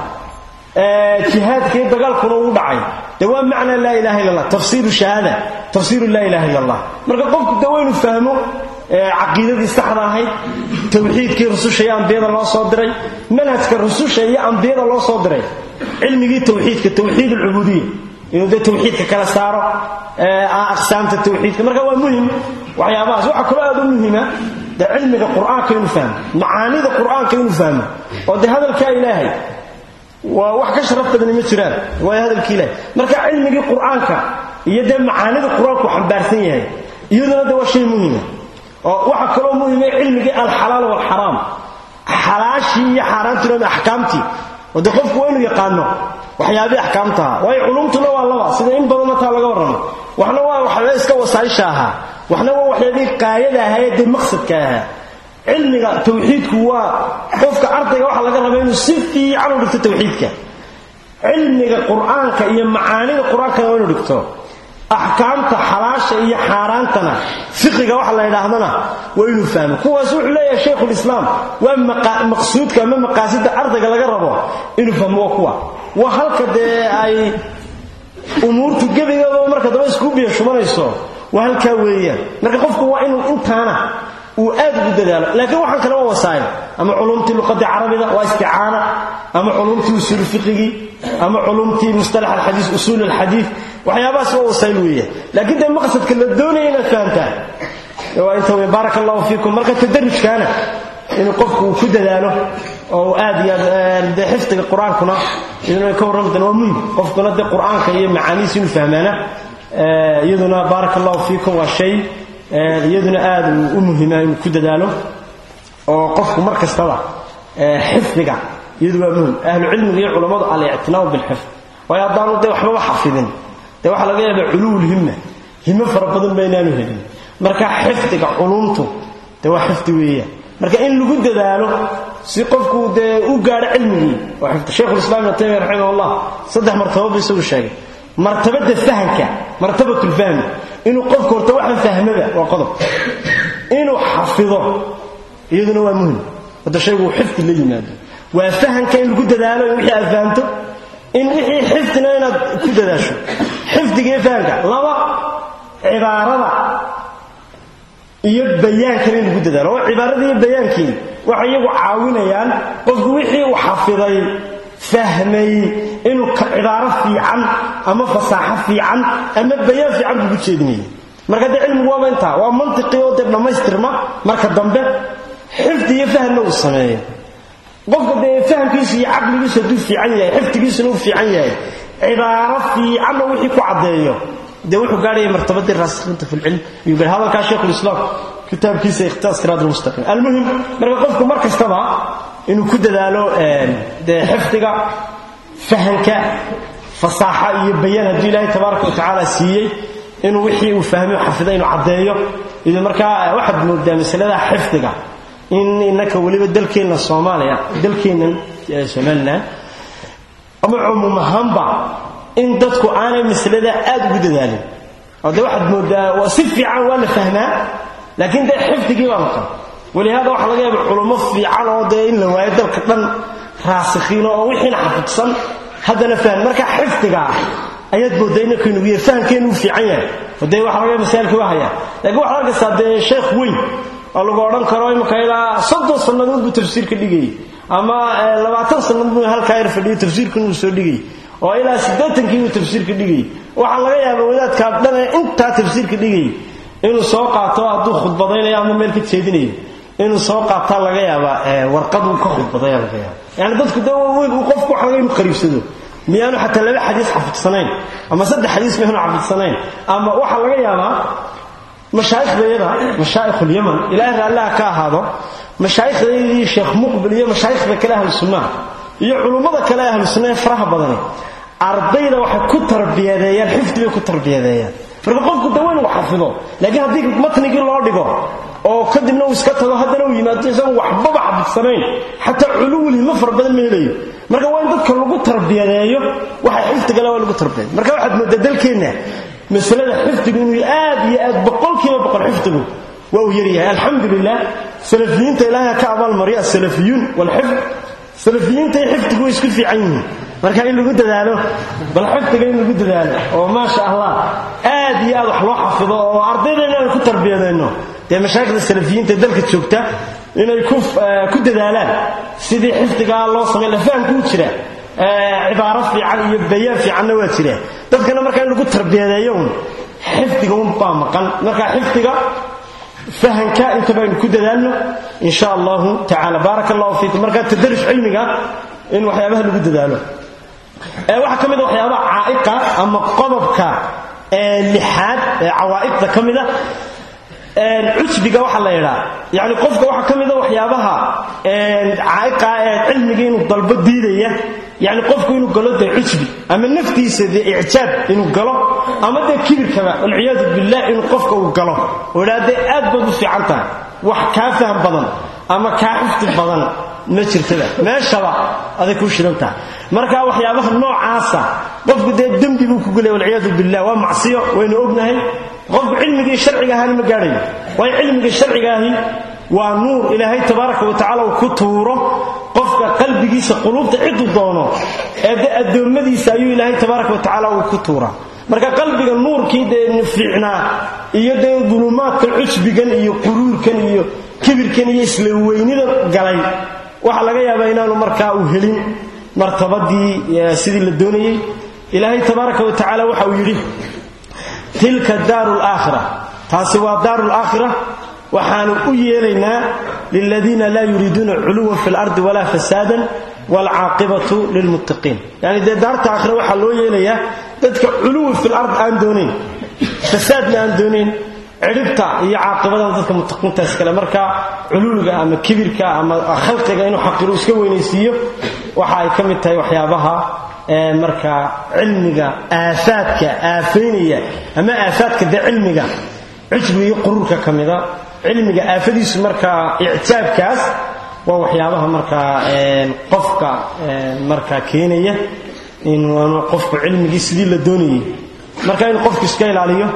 jihaadkii dagaalkuna uu dhacay de waa macna laa ilaha illa allah tafsiiru shahaada tafsiiru laa ilaha illa allah marka qofku de waynu fahmo caqiidadii saxda ahayd tawxiidkii rususha iyo ambiyada loo soo diray manhajka rususha iyo ambiyada loo soo diray cilmigii tawxiidka tawxiid alcubuudiya inuu dee tawxiidka kala saaro aqsaamta tawxiidka marka waa muhim waxyaabahaas waxaa kaloo aad u muhima de cilmiga qur'aanka inuu fahmo macaanida qur'aanka inuu fahmo oo dee hadalkaa ilaahay waa wax ka sharaf badani ma jiraan waayo hadalkii ilaahay marka cilmigii qur'aanka iyo dee macaanida qur-aanku xambaarsan yahay iyaduna de waa shay muhima oo waxaa kaloo muhima cilmigii alxalaal waalxaraam xalaashii iyo xaaraantiina axkaamtii oo dee qofku waa inuu yaqaano waxyaabihii axkaamtaha waayo culumtuna waa laba sida in badanna taa laga warramo waxna waa waxyaaba iska wasaaisha ahaa waxna waa waxyaabihii qaayada ahaa ee dee maqsadka ahaa cilmiga tawxiidku waa qofka ardayga waxaa laga rabaa inuu si fiican u dhigto tawxiidka cilmiga qur-aanka iyo macaanida qur-aankana waa inuu dhigto axkaamta xalaasha iyo xaaraantana fiqiga waxa la yidhaahdana waa inuu fahmo kuwaas wuxuu leeyahay shaykhulislaam waa maqsuudka ama maqaasida ardayga laga rabo inuu fahmo waa kuwa waa halka dee ay umuurtu gebigeedaba marka daba isku biyo shubanayso waa halkaa weeyaan marka qofku waa inuu intaana uu aad ugu dadaalo laakiin waxaan kale waa wasaa'il ama culumtii luqadii carabida waa isticaana ama culumtii usuul fiqigii ama culumtii mustalax alxadiis usuul alxadiis waxyaabahaas waa wasaa'il weeyaan laakiin dee maqsadka la doonaya inaad fahamtaan waa inta wey baaraka allahu fiikum marka tadarujkaana inuu qofku uu ku dadaalo oo aad iyo aad dee xifdiga qur-aankuna iyaduna ka warrami doona waa muhim qofkuna dee qur-aanka iyo macaanihiisa inuu fahmaana iyaduna baaraka allahu fiikum waa shay iyaduna aad u muhima inuu ku dadaalo oo qofku mar kastaba xifdiga iyadu waa muhim ahlu cilmiga iyo culammadu alictinaamu bilxifd waayo haddaanu dee waxbaba xafidin dee waxaa laga yaabaa culuwulhimma himo fara badan ba inaanu helin marka xifdiga culumtu dee waa xifdi weeyaan marka in lagu dadaalo si qofku dee u gaadho cilmigii waa xifdi shaykhulislaam ibn taymiya raximah allah saddex martabo ba isagu sheegay martabada fahamka martabatulfahmi inuu qofku horta waxaan fahmaba waa qodob inuu xafido iyaduna waa muhim hadda shaygu xifdi la yimaado waa fahamka in lagu dadaalo in wixii aad fahamto in wixii xifdina inaad ku dadaasho xifdiga iyo fahamka laba cibaarada iyo bayaankana in lagu dadaalo oo cibaarada iyo bayaankii waxay iyagu caawinayaan qofku wixii uu xafiday fahmay inuu cibaaro fiican ama fasaaxo fiican ama bayaan fiican kugu jeedinaya marka dee cilmigu waaba intaa waa mantiqii oo dee dhammaystirma marka dambe xifdi iyo fahmna uu sameeyo qofka dee fahamkiisa iyo caqligiisu hadduu fiican yahay xifdigiisuna uu fiican yahay cibaaro fiicanna wixii ku caddeeyo dee wuxuu gaadhaya martabadii raasikiinta fi lcilm ayuu gaadhay hadalkaa shaykhulislaam kitaabkiisa ikhtiyaas siraat almustaqim almuhim marka qofku mar kastaba inuu ku dadaalo dee xifdiga fahanka fasaaxa iyo bayaan hadduu ilaahay tabaaraka watacaala siiyey inuu wixii uu fahmay xafiday inuu caddeeyo iyo markaa waxaad moodaa masalada xifdiga in innaka weliba dalkeenna soomaaliya dalkeennan somalilan ama cumuum ahaanba in dadku aanay masalada aad ugu dadaalin oo dee waxaad moodaa si fiican waa la fahmaa laakiin dee xifdigii baa maqan walihaada waxaa laga yaaba culummo fiican oo dee in la waayo dalka dhan raasikhiino oo wixiina xafidsan haddana fahm marka xifdiga ayaad moodaa inakaynugu yahay fahamkeenu uu fiican yahay oo dee waxa laga yaaba masaalkii waa hayaa laakiin waxaad arkaysaa dee sheekh weyn oo lagu odhan karo imika ilaa soddon sannadood buu tafsiirka dhigayay ama labaatan sannadood buu halkaa yar fadhiyay tafsiirkan uu soo dhigayay oo ilaa siddeetankii buu tafsiirka dhigayay waxaa laga yaaba wadaadkaa dhan ee intaa tafsiirka dhigayay inuu soo qaato hadduu khudbadaynayo ama meel ka jeedinayo inuu soo qaataa laga yaabaa warqaduu ka khudbadaya laga yaaba yani dadku de weyn uu qofku waxa laga inu qariibsado miyaanu xataa laba xadiis xafidsanayn ama saddex xadiis miyaanu xafidsanayn ama waxaa laga yaabaa mashaaikhdayada mashaaikhlyaman ilaahay raallaha ka ahaado mashaaikhdayadii sheekh muqbil iyo mashaayikhda kale ahlu sunnaha iyo culummada kale ahlu sunna ee faraha badani ardayda waxay ku tarbiyadeeyaan xifdi bay ku tarbiyadeeyaan marka qofku dawa inuu xafido laakiin haddii matnigii loo dhigo oo kadibna uu iska tago haddana uu yimaado isagu waxbaba xafidsanayn xataa culuwulhimo fara badan ma helayo marka waa in dadka lagu tarbiyadeeyo waxa xifdigale waa lagu tarbiyad marka waxaad moodaa dalkeenna masalada xifdigu inuu aad iyo aad boqolkiiba boqol xifdigu waa uu yaryahay alxamdu lilah salafiyiinta ilaahay ka abaalmarya asalafiyuun walxifd salafiyiinta iyo xifdigu way isku fiican yihiin marka in lagu dadaalo bal xifdiga in lagu dadaalo oo maasha allah aad iyo aad wax loo xafido oo ardaydeena aan ku tarbiyadayno dee mashaayikhda salafiyiinta ee dalka joogta inay ku dadaalaan sidii xifdigaa loo samay la fahamku u jira cibaaro fiican iyo bayaan fiicanna waa jira dadkana marka in lagu tarbiyadeeyo un xifdiga un baa maqan marka xifdiga fahanka inta baynu ku dadaalno in sha allahu tacaala baaraka allahu fiikum marka tadaruj cilmiga in waxyaabaha lagu dadaalo waxaa ka mid a waxyaabaha caa'iqa ama qodobka lixaad ee cawaa'iqda ka mida cujbiga waxaa la yidhaa yani qofka waxaa ka mida waxyaabaha caa'iqa ee cilmiga inuu dalbo diidaya yani qofku inuu galo dee cujbi ama naftiisa dee icjaab inuu galo ama dee kibirkaba walciyaadu billah inuu qofka uu galo oo idhaa dee aad baad u fiican tahay wax kaa faham badan ama kaa xifdi badan ma jirtada meeshaba aday kuu shidan tahay marka waxyaabaha noocaasa qofku dee dembi dembi buu ku gulay walciyaadu billah waa macsiyo waynu ognahay qofku cilmigii sharciga ahaana ma gaadhayo waayo cilmiga sharciga ahi waa nuur ilaahay tabaaraka wa tacala uu ku tuuro qofka qalbigiisa quluubta ciduu doono ee de addoommadiisa ayuu ilaahay tabaaraka wa tacaala uu ku tuuraa marka qalbiga nuurkii dee fiicnaa iyo dee dulumaadkan cusbigan iyo quruurkan iyo kibirkan iyo isla weynida galay waxaa laga yaabaa inaanu markaa uu helin martabadii sidii la doonayey ilaahay tabaaraka wa tacaala waxa uu yidhi tilka daaru laakhira taasi waa daaru laakhira waxaanu u yeelaynaa liladiina laa yuriiduuna culuwan fi lardi walaa fasaadan waalcaaqibatu lilmuttaqiin yani dee daarta aakhira waxaa loo yeelayaa dadka culuwi fi lard aan doonayn fasaadna aan doonayn cidhibta iyo caaqibadan dadka muttaqiintaas kale marka culuwiga ama kibirka ama khalqiga inuu xaqiru iska weynaysiiyo waxa ay ka mid tahay waxyaabaha markaa cilmiga aafaadka aafaynaya ama aafaadka dee cilmiga cujbiga iyo quruurka ka mida cilmiga aafadiisu markaa ictaabkaas waa waxyaabaha markaa qofka markaa keenaya inuu qofku cilmigii sidii la doonayay marka inuu qofku iska ilaaliyo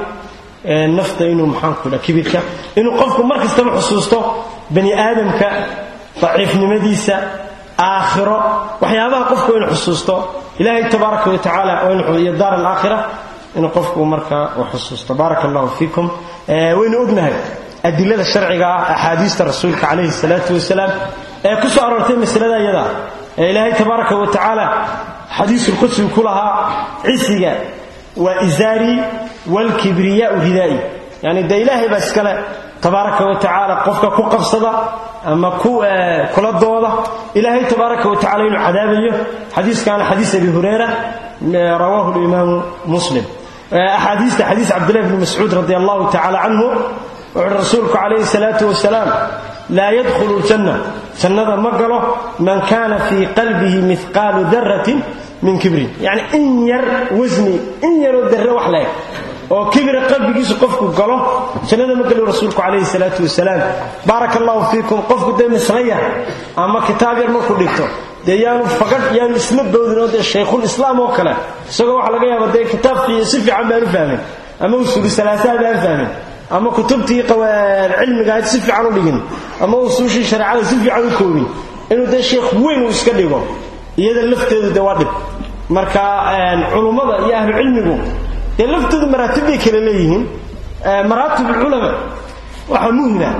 nafta inuu maxaanku dha kibirka inuu qofku mar kastaba xusuusto bani aadamka daciifnimadiisa aakhiro waxyaabaha qofku inuu xusuusto ilaahay tabaaraka wa tacaala iyo daar alaakhira inuu qofku markaa u xusuusto baaraka allahu fiikum waynu ognahay adilada sharciga ah axaadiista rasuulka calayhi salaatu wasalaam ee ku soo aroortay masalada iyada ee ilaahay tabaaraka wa tacaala xadiisulqudsigu ku lahaa cisiga waa izaarii waalkibriyaau ridaa'i yani dee ilaahay baa iskale tabaaraka wa tacaala qofka ku qabsada ama ku kula dooda ilaahay tabaaraka wa tacala inuu cadaabayo xadiiskaana xadiis abi hureyra rawaahu limaamu muslim axaadiista xadiis cabdillahi bni mascuud radi allahu tacala canhu wuxuuhi rasuulku calayhi salaatu wasalaam laa yadkhulu ljanna jannada ma galo man kaana fii qalbihi mihqaalu daratin min kibrin yacni in yar wasni in yaroo darre wax leeg oo kibira qalbigiisu qofku galo jannada ma galo rasuulku calayhi salaatu wasalaam baaraka allahu fiikum qofku dee misraya ama kitaab yar markuu dhigto dee yaanu fagadh yaanu isla boodin oo dee shaykhul islaam oo kale isagoo waxaa laga yaaba dee kitaabkii si fiican baanu fahmin ama usuuli salaasaha baan fahmin ama kutubtii cilmigahayd si fiican u dhigin ama usuushii shareecada si fiican u koobin inuu dee sheekh weyn uu iska dhigo iyada lafteedu dee waa dhib marka culummada iyo ahlu cilmigu dee laftoodu maraatib bay kala leeyihiin maraatib ulculamaa waxaa muhima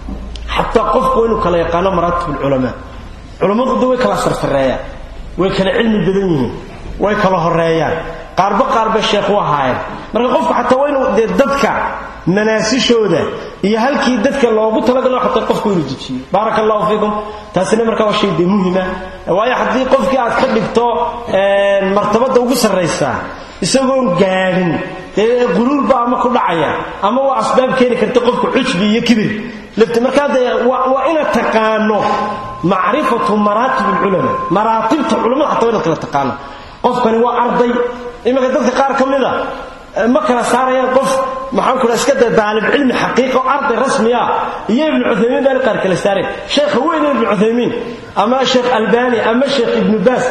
xataa qofku inuu kala yaqaano maraatib ulculamaa culummadu de way kala sarsareeyaan way kala cilmi badan yihiin way kala horeeyaan qaarba qaarba sheekh u ahaayeen marka qofku xataa waa inuu dee dadka manaasishooda iyo halkii dadka loogu talagalo xataa qofku inuu dejiyo baaraka allahu fiikum taasina markaa waa shay dee muhima waayo haddii qofkii aad ka dhigto martabadda ugu sarraysaa isagoon gaadhin dee quluulba ama ku dhacaya ama waa asbaab keeni karta qofku cujbi iyo kibir lafti markaa dee waa inaad taqaano macrifatu maraatib alculamaa maraatibta culamada xataa waa inaad kala taqaano qofkani waa arday iminka dadka qaar ka mid a ma kala saarayaan qof maxaan ku iska da daalib cilmi xaqiiqa oo arday rasmi ah iyo ibnu cuthaymiin baan qaar kala saareen sheekha weyn ibnu cuthaymiin ama sheekh albani ama sheekh ibnu baas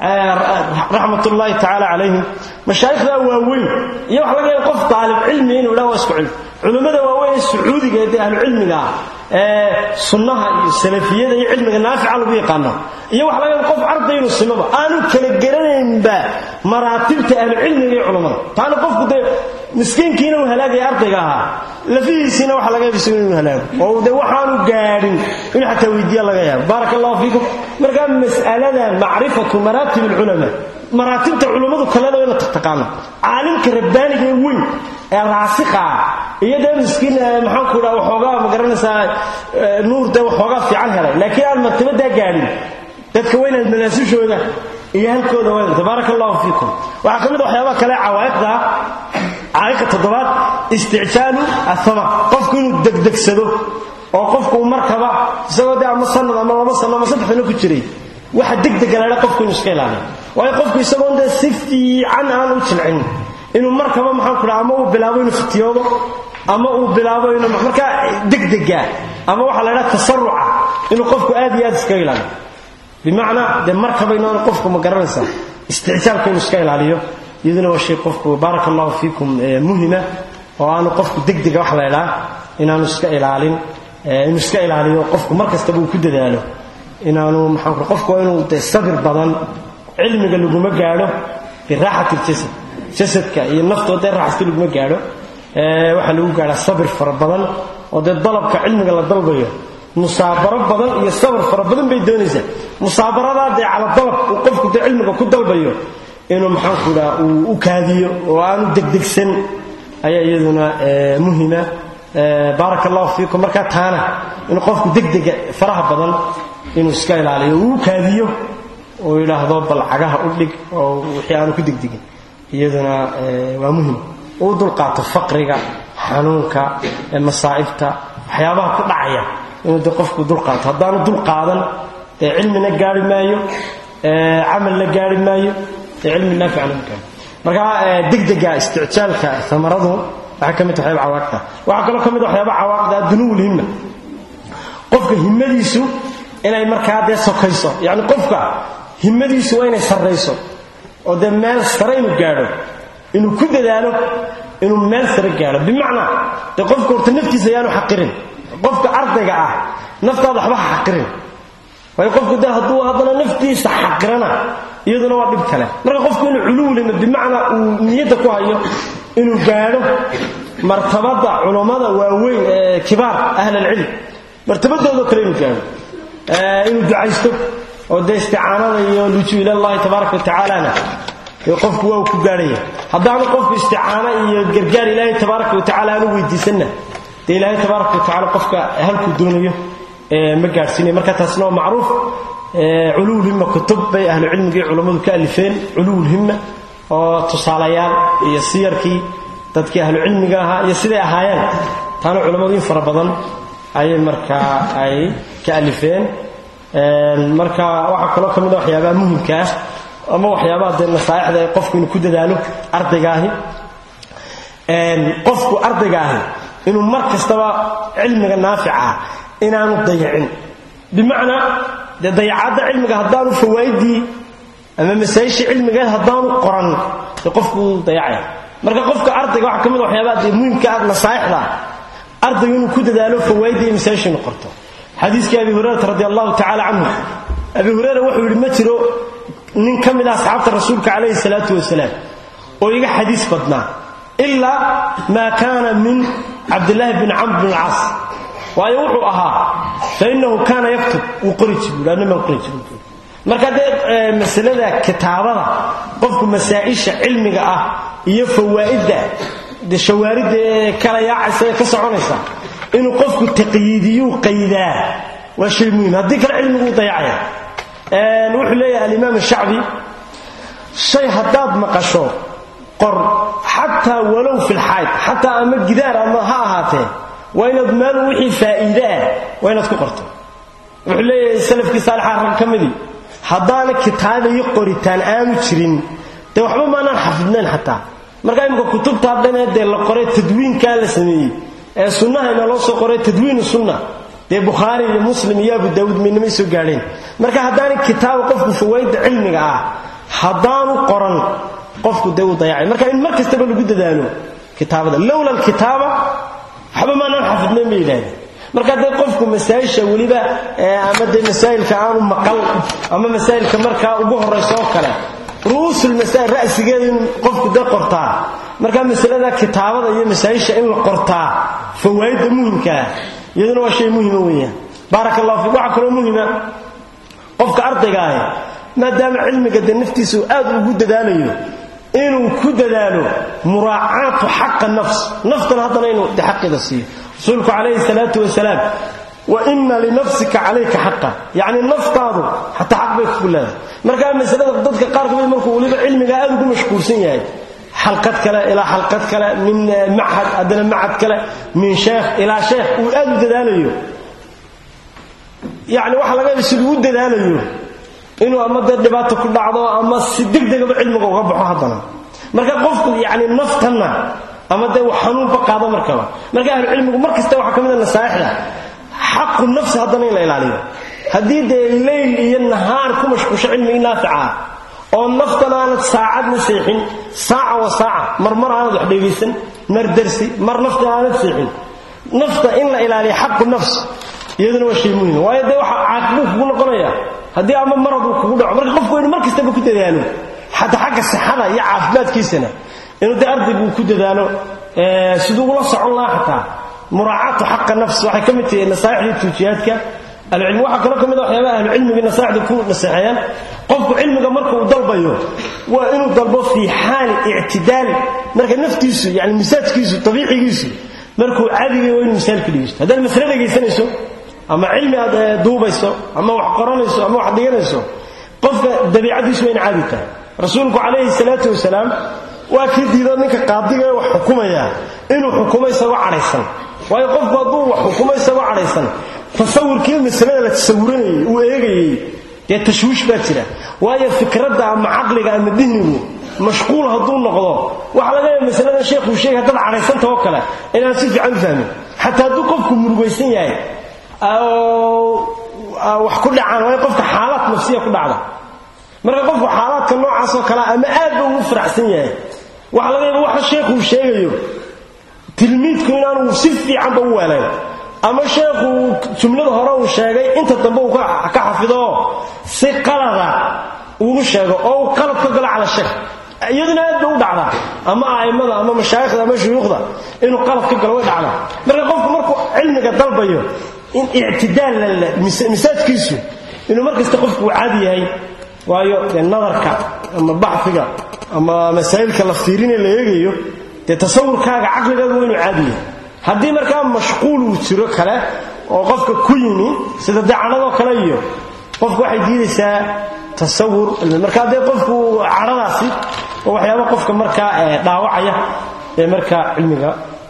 raxmatullaahi tacaala calayhim mashaayikhda waaweyn iyo waxa laga yaaba qof daalib cilmi inuu idhaha waa isku cilmi culimmada waaweyn ee sacuudiga ee ahlu cilmiga ah ee sunnaha iyo salafiyada iyo cilmiga naafica lagu yaqaano iyo waxa laga yaaba qof arday inuu simaba aanu kala garanaynba maraatibta ahlu cilmiga iyo culammada taana qofku dee miskiinkiina uu halaagaya ardayga ahaa lafihiisiina waxa laga yaaba isagu inuu halaago oo de waxaanu gaadhin inuu xataa weydiiya laga yaabo baaraka allahu fiikum markaa mas'aladan macrifatu maraatib alculamaa maraatibta culummadu kaleda ina taqtaqaano caalimka rabbaaniga ee weyn ee raasika ah iyo dee miskiin maxaanku dhaa waxoogaa ma garanaysaa nuur dee waxoogaa fiican helay laakiin aan martabadaa gaadhin dadka waa inaad manaasishooda iyo halkooda waa tabaaraka allahu fiikum waxaa ka mid a waxyaabaha kale cawaa'iqda caa'iqa toddobaad isticjaalu athama qofku inuu degdegsado oo qofku uu markaba isagoo dee ama sanad ama laba sano ama saddex sano ku jiray waxa degdega laha qofku inuu iska ilaaliyo waayo qofku isagoon dee si fiican aan u jilcin inuu markaba maxaan ku dhaha ama uu bilaabo inuu fitiyoodo ama uu bilaabo inuu markaa degdega ama waxaa la idhaha tasaruca inuu qofku aad iyo aad iskaga ilaaliyo bimacnaa dee markaba inaan qofku ma garanaysaa isticjaalka inuu iska ilaaliyo iyaduna waa shay qofku baaraka allahu fiikum muhima oo aanu qofku degdega wax la ydhaa inaanu iska ilaalin inuu iska ilaaliyo qofku mar kastaba uu ku dadaalo inaanu maxaa qofku waa inuu de sabir badan cilmiga laguma gaadho biraaxati ljasad jasadka iyo naftoo dee raaxasta laguma gaadho waxaa lagu gaadhaa sabir fara badan oo dee dalabka cilmiga la dalbayo musaabaro badan iyo sabir fara badan bay doonaysaa musaabaradaa dee cala dalab uu qofku dee cilmiga ku dalbayo inuu maxaanku idhaha uu u kaadiyo oo aanu degdegsan ayaa iyaduna muhima baaraka allahu fiikum markaa taana inuu qofku degdega faraha badan inuu iska ilaaliyo uu u kaadiyo uu yidhaahdo bal cagaha u dhig oo wixii aanu ku degdegin iyaduna waa muhim uu dulqaato faqriga xanuunka masaa'ibta waxyaabaha ku dhacaya inuu de qofku dulqaato haddaanu dulqaadan dee cilmina gaari maayo camalna gaari maayo dee cilmi naaficana ma gaari marka degdega isticjaalka amaradu waxay ka mid tahay cawaaqda waxaa kaloo ka mid waxyaaba cawaaqda dunuwul himma qofka himmadiisu inay markaa dee sokayso yacni qofka himmadiisu waa inay sarrayso oo dee meel sare inuu gaadho inuu ku dadaalo inuu meel sare gaadho bimacnaa dee qofka horta naftiisa ayaanu xaqirin qofka ardayga ah naftaada waxba ha xaqirin waayo qofku de hadduu haddana naftiisa xaqirana iyaduna waa dhib kale marka qofku inuu culuwlima bimacnaa uu niyadda ku hayo inuu gaadho martabada culummada waaweyn ee kibaar ahl alcilm martabadoodo kale inuu gaadho inuu ducaysto oo dee isticaanada iyo lujuu ilallahi tabaaraka watacaalana qofku waa uu ku gaadhaya haddaanu qofku isticaano iyo gargaar ilaahay tabaaraka watacala aanu weydiisanna dee ilaahay tabaaraka watacala qofka halkuu doonayo ma gaadhsiinaya marka taasna waa macruuf culuwulhimma kutub bay ahlu cilmigii culammadu ka alifeen culuwulhimma oo tusaalayaal iyo siyarkii dadkii ahlu cilmiga ahaa iyo siday ahaayeen taana culammadu in fara badan ayay markaa ay ka alifeen marka waxaa kaloo ka mid a waxyaabaha muhimka ah ama waxyaabaha dee nasaaixda ee qofku inuu ku dadaalo ardayga ahi qofku ardayga ahi inuu mar kastaba cilmiga naafica inaanu dayacin bimacnaa dee dayacadda cilmiga haddaanu fawaa'iddii ama masaa'ishii cilmigeed haddaanu qoran dee qofku dayacaya marka qofka ardayga waxaa ka mid a waxyaabaha dee muhimka ah nasaaixda ardaygu inuu ku dadaalo fawaa'iddii iyo masaa'ishii inuu qorto xadiiskii abi hurayrata radi allahu tacala canhu abi hureyra wuxuu yidhi ma jiro nin ka mid ah asxaabta rasuulka calayhi salaatu wasalaam oo iga xadiis badnaa ilaa maa kaana min cabdillaahi bin camr bin alcaas waayo wuxuu ahaa fa innahu kaana yaktub wuu qori jir buui annamaan qori jir marka dee masalada kitaabada qofku masaa'isha cilmiga ah iyo fawaa'idda de shawaaridda ee kala yaacaysa ee ka soconaysa inuu qofku taqyiidiyuu qaydaa waa shay muhim haddii kale cilmiguu dayacaya wuxuu leeyahay alimaam shacbi shay haddaad maqasho qor xataa walow fi lxayd xataa ama gidaar ama ha ahaatee waa inaad meel wixii faa'iide ah waa inaad ku qorto wuxuu leeyahay salafkii saalixa rag ka midii haddaana kitaaba iyo qoritaan aanu jirin dee waxba maanaan xafidnayn xataa marka imika kutubta haddanee dee la qoray tadwiinkaa la sameeyey ee sunnahayna loo soo qoray tadwiinu sunna dee bukhaari iyo muslim iyo abu daawuud midnamay soo gaadheen marka haddaana kitaaba qofku fawaa'idda cilmiga ah haddaanu qoran qofku dee uu dayacay marka in mar kastaba lagu dadaalo kitaabada lowla alkitaaba waxba maanaan xafidnayn bay yidhahdeen marka dee qofku masaa'isha weliba ama dee masaa'ilka aanu maqal ama masaa'ilka markaa ugu horraysa oo kale ru'uusulmasaa'il ra'sigeeda in qofku dee qortaa marka masalada kitaabada iyo masaa'isha in la qortaa fawaa'idda muhimkaa iyaduna waa shay muhima weeyaan baaraka allahu fiik waxaa kaloo muhima qofka ardayga ahi maadaama cilmiga dee naftiisa uu aad ugu dadaalayo inuu ku dadaalo muraacaatu xaqa nafs naftana haddana inuu de xaqeeda siiyo rasuulku calayhi salaatu wasalaam wa ina linafsika calayka xaqa yacni naftaadu xataa xaq bay kugu leedahay markaa masalada dadka qaar kamid markuu weliba cilmigaa aad ugu mashquulsan yahay xalqad kale ilaa xalqad kale min machad haddana machad kale min sheekh ilaa sheekh uu aad u dadaalayo yacni waxa laga yaaba siduu u dadaalayo inuu ama dee dhibaato ku dhacdo ama si degdegaba cilmiga uga baxo haddana marka qofku yacni naftanna ama dee wax xanuunba qaado markaba marka ahlucilmigu mar kasta waxaa ka mid a nasaaixda xaqu nafsi haddana in la ilaaliyo haddii dee leyl iyo nahaar ku mashquusho cilmigii naafica ah oo naftan aanad saacadna seexin saaca wa saaca mar mar aanad wax dhegaysan mar darsi mar nafta aanad seexin nafta in la ilaaliya xaqu nafs iyaduna waa shay muhima waayo dee waxa caaqibuu kugu noqonaya haddii ama marad uu kugu dhaco marka qofku inu mar kastaba ku dadaalo xataa xagga sixada iyo caafimaadkiisana inuu dee ardaygu ku dadaalo siduu ula socon lahaa xataa muraacaatu xaqa nafs waxay ka mid tahay nasaaixdii tuujiyaadka ahlucilmi waxaa kaloo ka mid a waxyaabaha ahlucilmiga nasaaixda ku naseexeeyaan qofku cilmiga marka uu dalbayo waa inuu dalbo fii xaali ictidaal marka naftiisu yani misaajkiisu abiicigiisu markuu caadiga waa inuu misaal ka dhigaysto haddaad masle dhegaysanayso ama cilmi aad duubayso ama wax qoranayso ama wax dhiganayso qofka dabiicadiisu waa in caadi tahay rasuulku calayhi salaatu wasalaam waa kii diido ninka qaadiga wax xukumaya inuu xukumo isagoo cadhaysan waayo qofku hadduu wax xukumo isagoo cadhaysan tasawurkii masalada la tasawuranayay uu eegayey dee tashwiish baa jira waayo fikradda ama caqliga ama dihnigu mashquul hadduu noqdo waxa laga yaaba masaladan sheekhuu sheegay haddaad cadhaysanta oo kale inaan si fiican u fahmin xataa hadduu qofku murugaysan yahay wax ku dhacaan waayo qofka xaalaad nafsiya ku dhacda marka qofku xaalaadka noocaasoo kalea ama aad ba ugu faraxsan yahay waxa laga yaaba waxa sheekhuu sheegayo tilmiidku inaanu si fiicanba u weelayn ama sheekhu jumlada hore uu sheegay inta dambe uu ka xafidooo si qalada ugu sheego oo uu qalad ka galo cala sheekh iyaduna aad bay u dhacdaa ama a'immada ama mashaayikhda ama shuyuukhda inuu qalad ka galo way dhacdaa marka qofku markuu cilmiga dalbayo in ictidaal misaajkiisu inuu mar kasta qofku uu caadi yahay waayo dee nadarka ama baxfiga ama masaa'ilka la fiirine la eegayo dee tasawurkaaga caqligaaga waa inuu caadi yahay haddii markaa mashquul uu jiro kale oo qofka ku yimi sida dacadhadoo kale iyo qofku waxay diidaysaa tasawur markaa dee qofku cadhadaasi oo waxyaaba qofka markaa dhaawacaya ee markaa cilmiga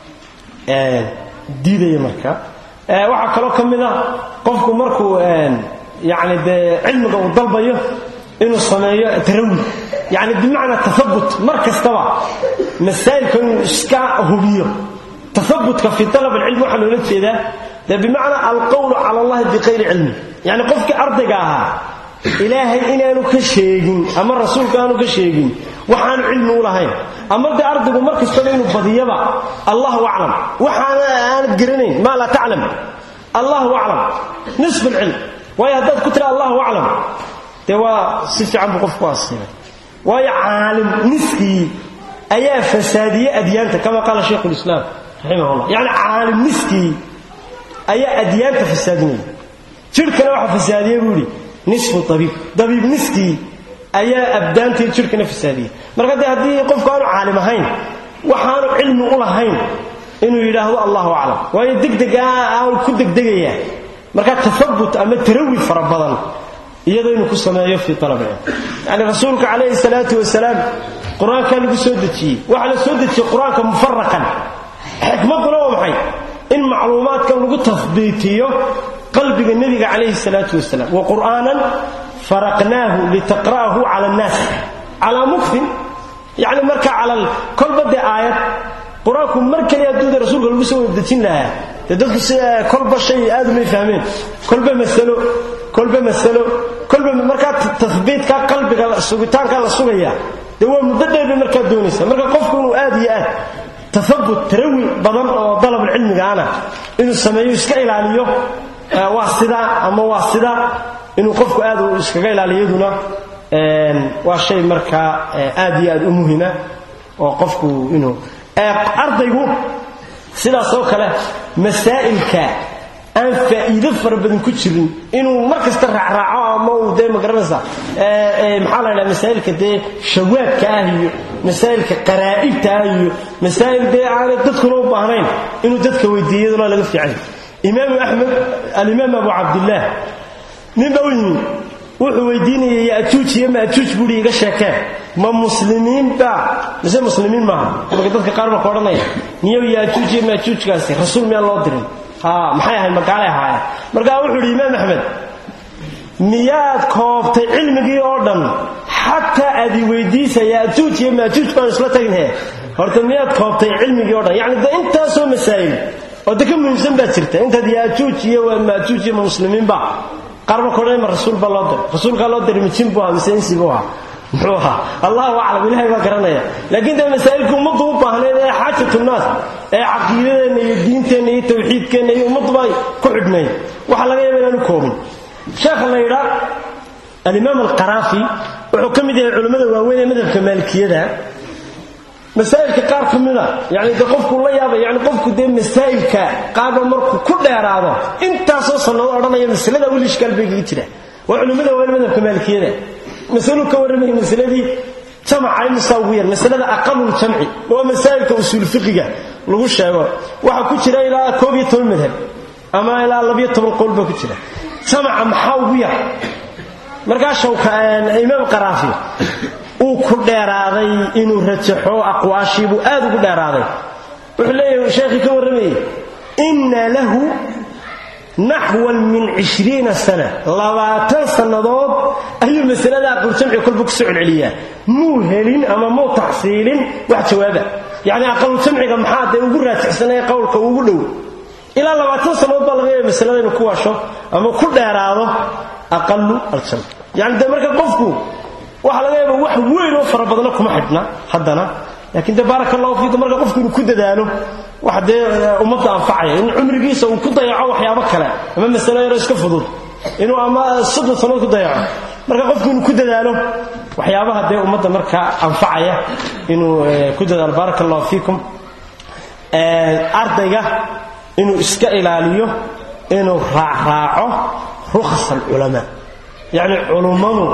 diidaya marka waxaa kaloo ka mid a qofku markuu yani dee cilmiga uu dalbayo inuu sameeyo tarawi yani bimacnaa tahabut mar kastaba masaa'ilka inuu iska hubiyo tahabutka fi alab alcilmi waxaa loola jeedaa dee bimacnaa alqowlu cala allahi biqayri cilmi yani qofkii ardayga ahaa ilaahay inaanu ka sheegin ama rasuulka aanu ka sheegin waxaanu cilmi u lahayn ama dee ardaygu mar kastaba inuu badiyaba allahu aclam waxaana aanad garanayn maa laa taclam allahu aclam nisf alcilm waayo haddaad ku tira allahu aclam dee waa si fiican buu qofku asiibay waayo caalim niskii ayaa fasaadiyey adyaanta kama qaala shaykhu lislaam raximahullah yacni caalim niskii ayaa adyaanta fasaadinaya jidhkana waxa fasaadiyey buu yidhi nisfu abiib dabiib niskii ayaa abdaantii jidhkana fasaadiyey marka dee haddii qofku aanu caalim ahayn waxaanu cilmi u lahayn inuu yidhaahdo allahu aclam waayo degdeg aanu ku degdegayaa marka tahabut ama tarawi fara badan iyadoo inuu ku sameeyo fii alabcilm yani rasuulka calayhi salaatu wasalaam qur-aankaa lagu soo dejiyey waxaa la soo dejiyey qur-aanka mufaraqan xikmadduna waa maxay in macluumaadkan lagu tahbiitiyo qalbiga nebiga calayhi salaatu wasalaam wa qur'aanan faraqnaahu litaqra'ahu cala annaas calaa mukfin yacni marka cala kolba dee aayad qur-aanku mar kaliya adduuda rasuulka lagu soo wadejin lahaa dee dadku si kolba shay aad umay fahmeen kolba masalo kolba masalo kolba markaa tahbiidka qalbiga sugitaanka la sugaya dee waa muddo dheer bay markaa doonaysa marka qofku inuu aad iyo aad tahabut tarawi badan oo dalabulcilmigaana inuu sameeyo iska ilaaliyo waa sidaa ama waa sidaa inuu qofku aad u iskaga ilaaliyaduna waa shay markaa aad iyo aad u muhima oo qofku inuu ardaygu sidaas oo kale masaa'ilka aan faa'iido fara badan ku jirin inuu mar kasta raacraaco ama uu dee magaranaysa maxaa la ydhaha masaa'ilka dee shawaadka ah iyo masaa'ilka qaraa'ibta ah iyo masaa'il dee aanay dadkuna u baahnayn inuu dadka weydiiyaduna laga fiicay imaamu axmed alimaam abu cabdillaah ninba u yimi wuxuu weydiinayay yaajuuj iyo maajuuj buuhi iga sheekeen ma muslimiinba mise muslimiin maaha marka dadka qaar baa ka odhanaya miyow yaajuuj iyo maajuujkaasi rasuul miyaan loo dirin maxay ahayd magaalay ahaayeen markaa wuxuu idhi imaam axmed miyaad koobtay cilmigii oo dhan xataa aad i weydiisa yaajuuj iyo maajuuj baan isla taginhe horta miyaad koobtay cilmigii o dhan yacni de intaasoo masaa'il oo de ka muhiimsan baad jirta intaad yaajuuj iyo maajuuj iyo ma muslimiinba qaarba kodhan ma rasuul baa loo diray rasuulkaa loo diray mijin buu ahaa mise insi buu ahaa muxuu ahaa allahu aclam ilahay baa garanaya laakiin dee masaa'ilka ummaddu u baahnayd ee xaajatulnaas ee caqiidadeenna iyo diinteenna iyo tawxiidkeenna iyo ummadduba ay ku xidhnayd waxaa laga yaaba inaan u koobin sheekha la yidhaa alimaam alqaraafi wuxuu ka mid yahay culimmada waaweyn ee madhabka maalikiyada masaa'ilka qaar ka mida yani de qofku la yaaba yani qofku dee masaa'ilka qaarba markuu ku dheeraado intaasoo sanado odhanaya masalada weli ishkaal bay kaga jira waa culimmada waaweyn madhabka maalikiyada masaluu ka warramaya masaladii jamaca imisaa ugu yar masalada aqaluljamci waa masaa'ilka usuul fiqiga lagu sheego waxaa ku jira ilaa koob iyo toban madhab ama ilaa labiyo toban qowl baa ku jira jamaca maxaa ugu yar markaa shawka imaam qaraafi uu ku dheeraaday inuu rajaxo aqwaashiibuu aad ugu dheeraaday wuxuu leeyahay sheekhii ka warramayey inna lahu naxwan min cishriina sana labaatan sannadood ayuu masalada aqaluljamci kolba kusoo celceliyaa muu helin ama muu taxsiilin wax jawaaba yacni aqaluljamciga maxaa dee ugu raajixsanaya qowlka ugu dhow ilaa labaatan sannadood baa laga yaaba masalada inuu ku washo ama ku dheeraado aqalu aljamc yani dee marka qofku waxaa laga yaaba wax weyn oo fara badna kuma xidhna haddana laakiin dee baaraka allahu fiikum marka qofku inuu ku dadaalo wax dee ummadda anfacaya in cumrigiisa uu ku dayaco waxyaabo kale ama masalo yaro iska fudud inuu ama soddon sannadood ku dayaco marka qofku inuu ku dadaalo waxyaabaha dee ummadda markaa anfacaya inuu ku dadaalo baaraka allahu fiikum ardayga inuu iska ilaaliyo inuu raacraaco rukhas alculamaa yacni culummadu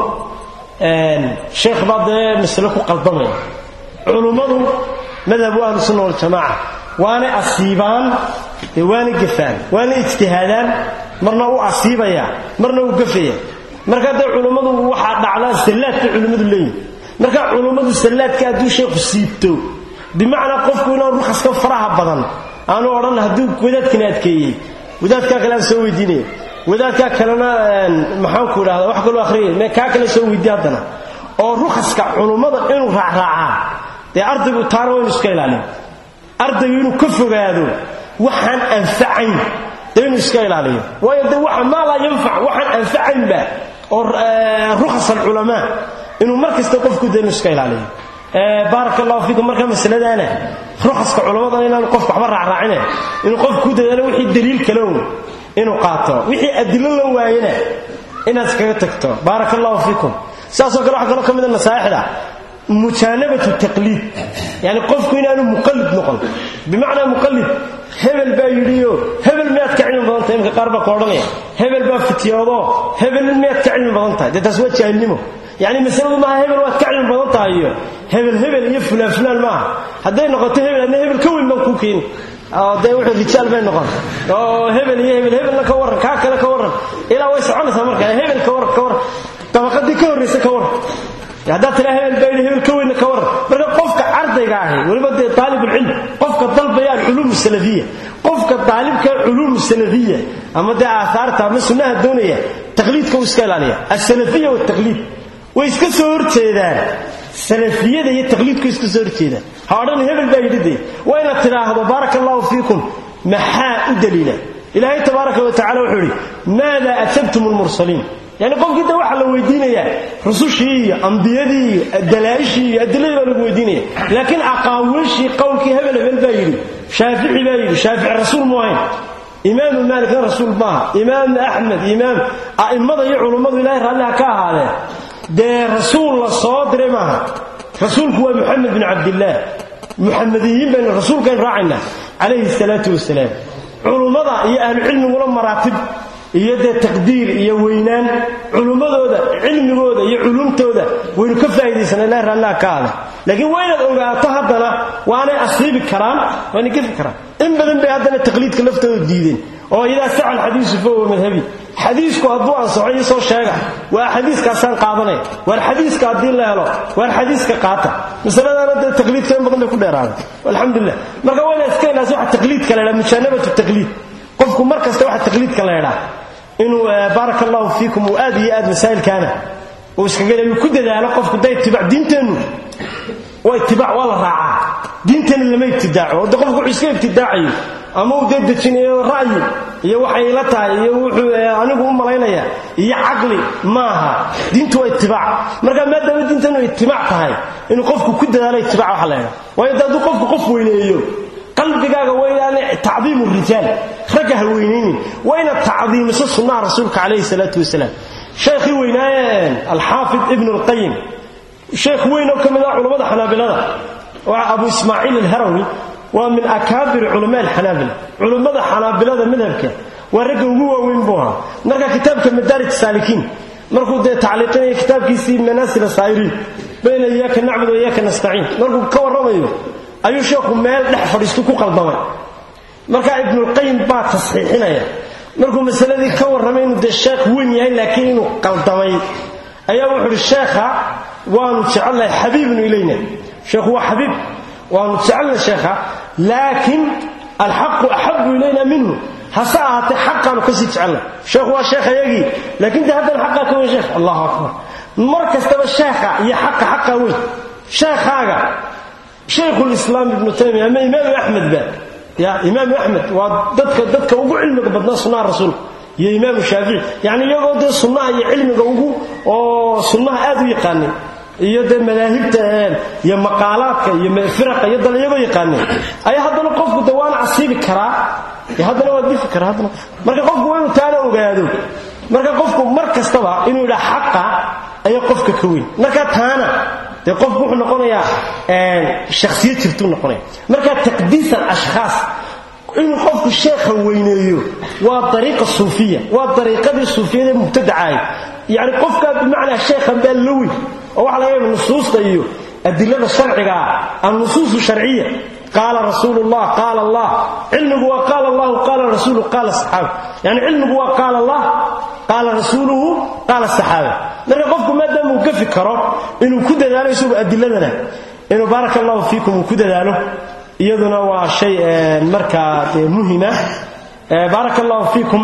sheekh baa dee masalo ku qaldamaya culummadu madhabu ahlu sunna waljamaaca waanay asiibaan dee waana gafaan waana ijtihaadaan marna u asiibaya marna u gafaya marka dee culummadu waxaa dhacdaa sallaadka culimmadu leeyihin marka culummadu sallaadka hadduu sheekhu siibto bimacnaa qofku inaan rukaska faraha badan aanu odhan hadduu wadaadkana adkeeyey wadaadkaa kale aan soo weydiinaya wadaadkaa kalena maxaanku idhahda wax kaloo ahriyay kaa kale soo weydiiy haddana oo rukaska culummada inuu raacraacaa dee ardaygu taana waynu iska ilaaliyo ardaygu inuu ka fogaado waxaan anfacayn dee inuu iska ilaaliyo waayo dee waxa maa laa yanfac waxaan anfacaynba oo rukhas alculamaa inuu mar kasta qofku dee inuu iska ilaaliyo baaraka allahu fiikum marka masaladaana rukaska culammada inaanu qofku waxba raacraacine inuu qofku ku dadaalo wixii daliil kalown inuu qaato wixii adilo la waayena inaad iskaga tagto baaraka allahu fiikum sidaasoo kale waxaa kaloo ka mida nasaaixda mujaanabatu taqliid yani qofku inaanu muqallid noqon bimacnaa muqallid hebel baa yidhiyo hebel miyaad ka cilmi badan tahay imka qaar baa ka odhanaya hebel baa fitiyoodo hebel miyaad ka cilmi badan tahay dee taas waa jaahilnimo yani masaladu maaha hebel waad ka cilmi badan tahay iyo hebel hebel iyo fulaan fulaan maaha hadday noqoto hebel adna hebel ka weyn baan kuu keeni dee wuxuu rijaal bay noqon oo hebel iyo hebel hebelna ka warran kaa kale ka warran ilaa way soconaysaa marka hebel ka warran ka warran dabaqadii ka horraysa ka warran haddaad tiraa hebel baa yidhi hebel ka weynna ka warran marka qofka ardayga ahi weliba dee taalibulcilm qofka dalbaya alculuum salafiya qofka daalibka culuum salafiya ama dee aahaarta ama sunnaha doonaya taqliidka uu iska ilaaliya alsalafiya waltaqliid way iska soo horjeedaan salafiyada iyo taqliidku iska soo horjeedaan ha odhan hebel baa yidhi dee waa inaad tidhaahdo baaraka allahu fiikum maxaa u daliila ilaahay tabaaraka wa tacala wuxuu idhi maada ajabtum lmursaliin yani qofkii da waxaa la weydiinayaa rusushii iyo ambiyadii iyo dalaa'ishii iyo adiladii baa lagu weydiinaya laakiin aqaawiishii qowlkii hebel hebel baa yidhi shaafici baa yidhi shaafici rasuul mu ahayn imaamu maalikna rasuul maaha imaam axmed imaam a'immada iyo culummadu ilahay raalliha ka ahaadeen dee rasuul la soo diray maaha rasuulku waa muxamed bin cabdillaah muxamediyiin baynu rasuulkaynu raacaynaa calayhi salaatu wasalaam culummada iyo ahlucilmiguna maraatib iyo dee taqdiir iyo weynaan culummadooda cilmigooda iyo culumtooda waynu ka faa'idaysana ilahi raalliha ka aada laakiin waa inaad ogaato haddana waanay asiibi karaan waanay gefi karaan in badan bay haddana taqliidka laftooda diideen oo idaa saca alxadiisu fahuwa madhabi xadiisku hadduu ansaxo iyo soo sheega waa xadiiskaasaan qaadanaya waar xadiiska haddii la helo waar xadiiska qaata masaladaana dee taqliidka in badan bay ku dheeraaday alxamdulilah marka waa inaad iska ilaasa waxa taqliidka la ydhaha mujaanabatu taqliid qofku mar kasta waxa taqliidka la ydhaa inuu baaraka allahu fiikum uu aad iyo aad masaa'ilkaana uu iskaga ku dadaalo qofku da itibaac diinteennu waa itibaac waa la raacaa diintana lama ibtidaaco oo de qofku wuxuu iska ibtidaacayo ama uu dee dejinayo ra'yi iyo waxay ila tahay iyo wuxuu anigu u malaynaya iyo caqli maaha diintu waa itibaac marka maadaama diintanu itibaac tahay inuu qofku ku dadaalo itibaac waxa la ydhaha waayo de hadduu qofku qof weyneeyo qalbigaaga waynaane tacdiimu rijaal ragga ha weynaynin waa inaad tacdiimiso sunnaha rasuulka calayhi salaatu wasalaam sheekhii weynaaye alxaafid ibnu lqayim sheekh weyn oo ka mid ah culammada xanaabilada waa abu ismaaciil alharawi waa min akaabir culamaa alxanaabila culummada xanaabilada madhabka waa ragga ugu waaweyn buu ahaa marka kitaabka madaarij saalikiin markuu dee tacliiqinaya kitaabkiisii manaasil saa'iriin bayna iyaaka nacbud wa iyaaka nastaciin markuu ka warramayo ayuu sheekhu meel dhex fadhiistu ku qaldamay markaa ibnulqayim baa tasxiixinaya markuu masaladii ka warramay inuu dee sheekh weyn yahay laakiin inuu qaldamay ayaa wuxuu uhi sheekha waanu jecelnahay xabiibnu ilayna sheekhu waa xabiib waanu jecelnahay sheekha laakiin alxaqu axabu ilayna minhu hase ahaatee xaqaanu kasii jecelnahay sheekhu waa sheekh ayagii laakiin dee haddana xaqaa ka weyn sheekh allahu akbar mar kastaba sheekha iyo xaqa xaqaa weyn sheekhaaga shaykhulislaam ibnu taymiya ama imaamu axmed ba ya imaamu axmed waa dadka dadka ugu cilmiga badnaa sunnaha rasuulka iyo imaamu shaafici yacni iyagoo dee sunnaha iyo cilmiga ugu oo sunnaha aad u yaqaanay iyo dee madaahibta iyo maqaalaadka iyo firaqa iyo dal iyagoo yaqaanay ayaa haddana qofku de waana casiibi karaa haddana waa difi karaa haddana marka qofku waa inuu taana ogaado marka qofku mar kastaba inuu yidhaa xaqa ayaa qofka ka weyn marka taana dee qofku wuxuu noqonayaa shakhsiyad jirtuu noqonaya marka taqdiis alashkhaas inuu qofku sheekha weyneeyo waa dariiqa suufiya waa dariiqadii suufiyada mubtadacaay yacni qofkaa bimacnaa sheekhan baa la weyn oo waxa laga yaaba nusuusta iyo adilada sharciga ah annusuusu sharciya qaala rasuulu llah qaala allah cilmigu waa qaala allahu qaala rasuulu qaala saxaaba yani cilmigu waa qaala allah qaala rasuuluhu qaala saxaaba marka qofku maadaama uu gafi karo inuu ku dadaalo isagu adiladana inuu baaraka allahu fiikum uu ku dadaalo iyaduna waa shay markaa muhima baaraka allahu fiikum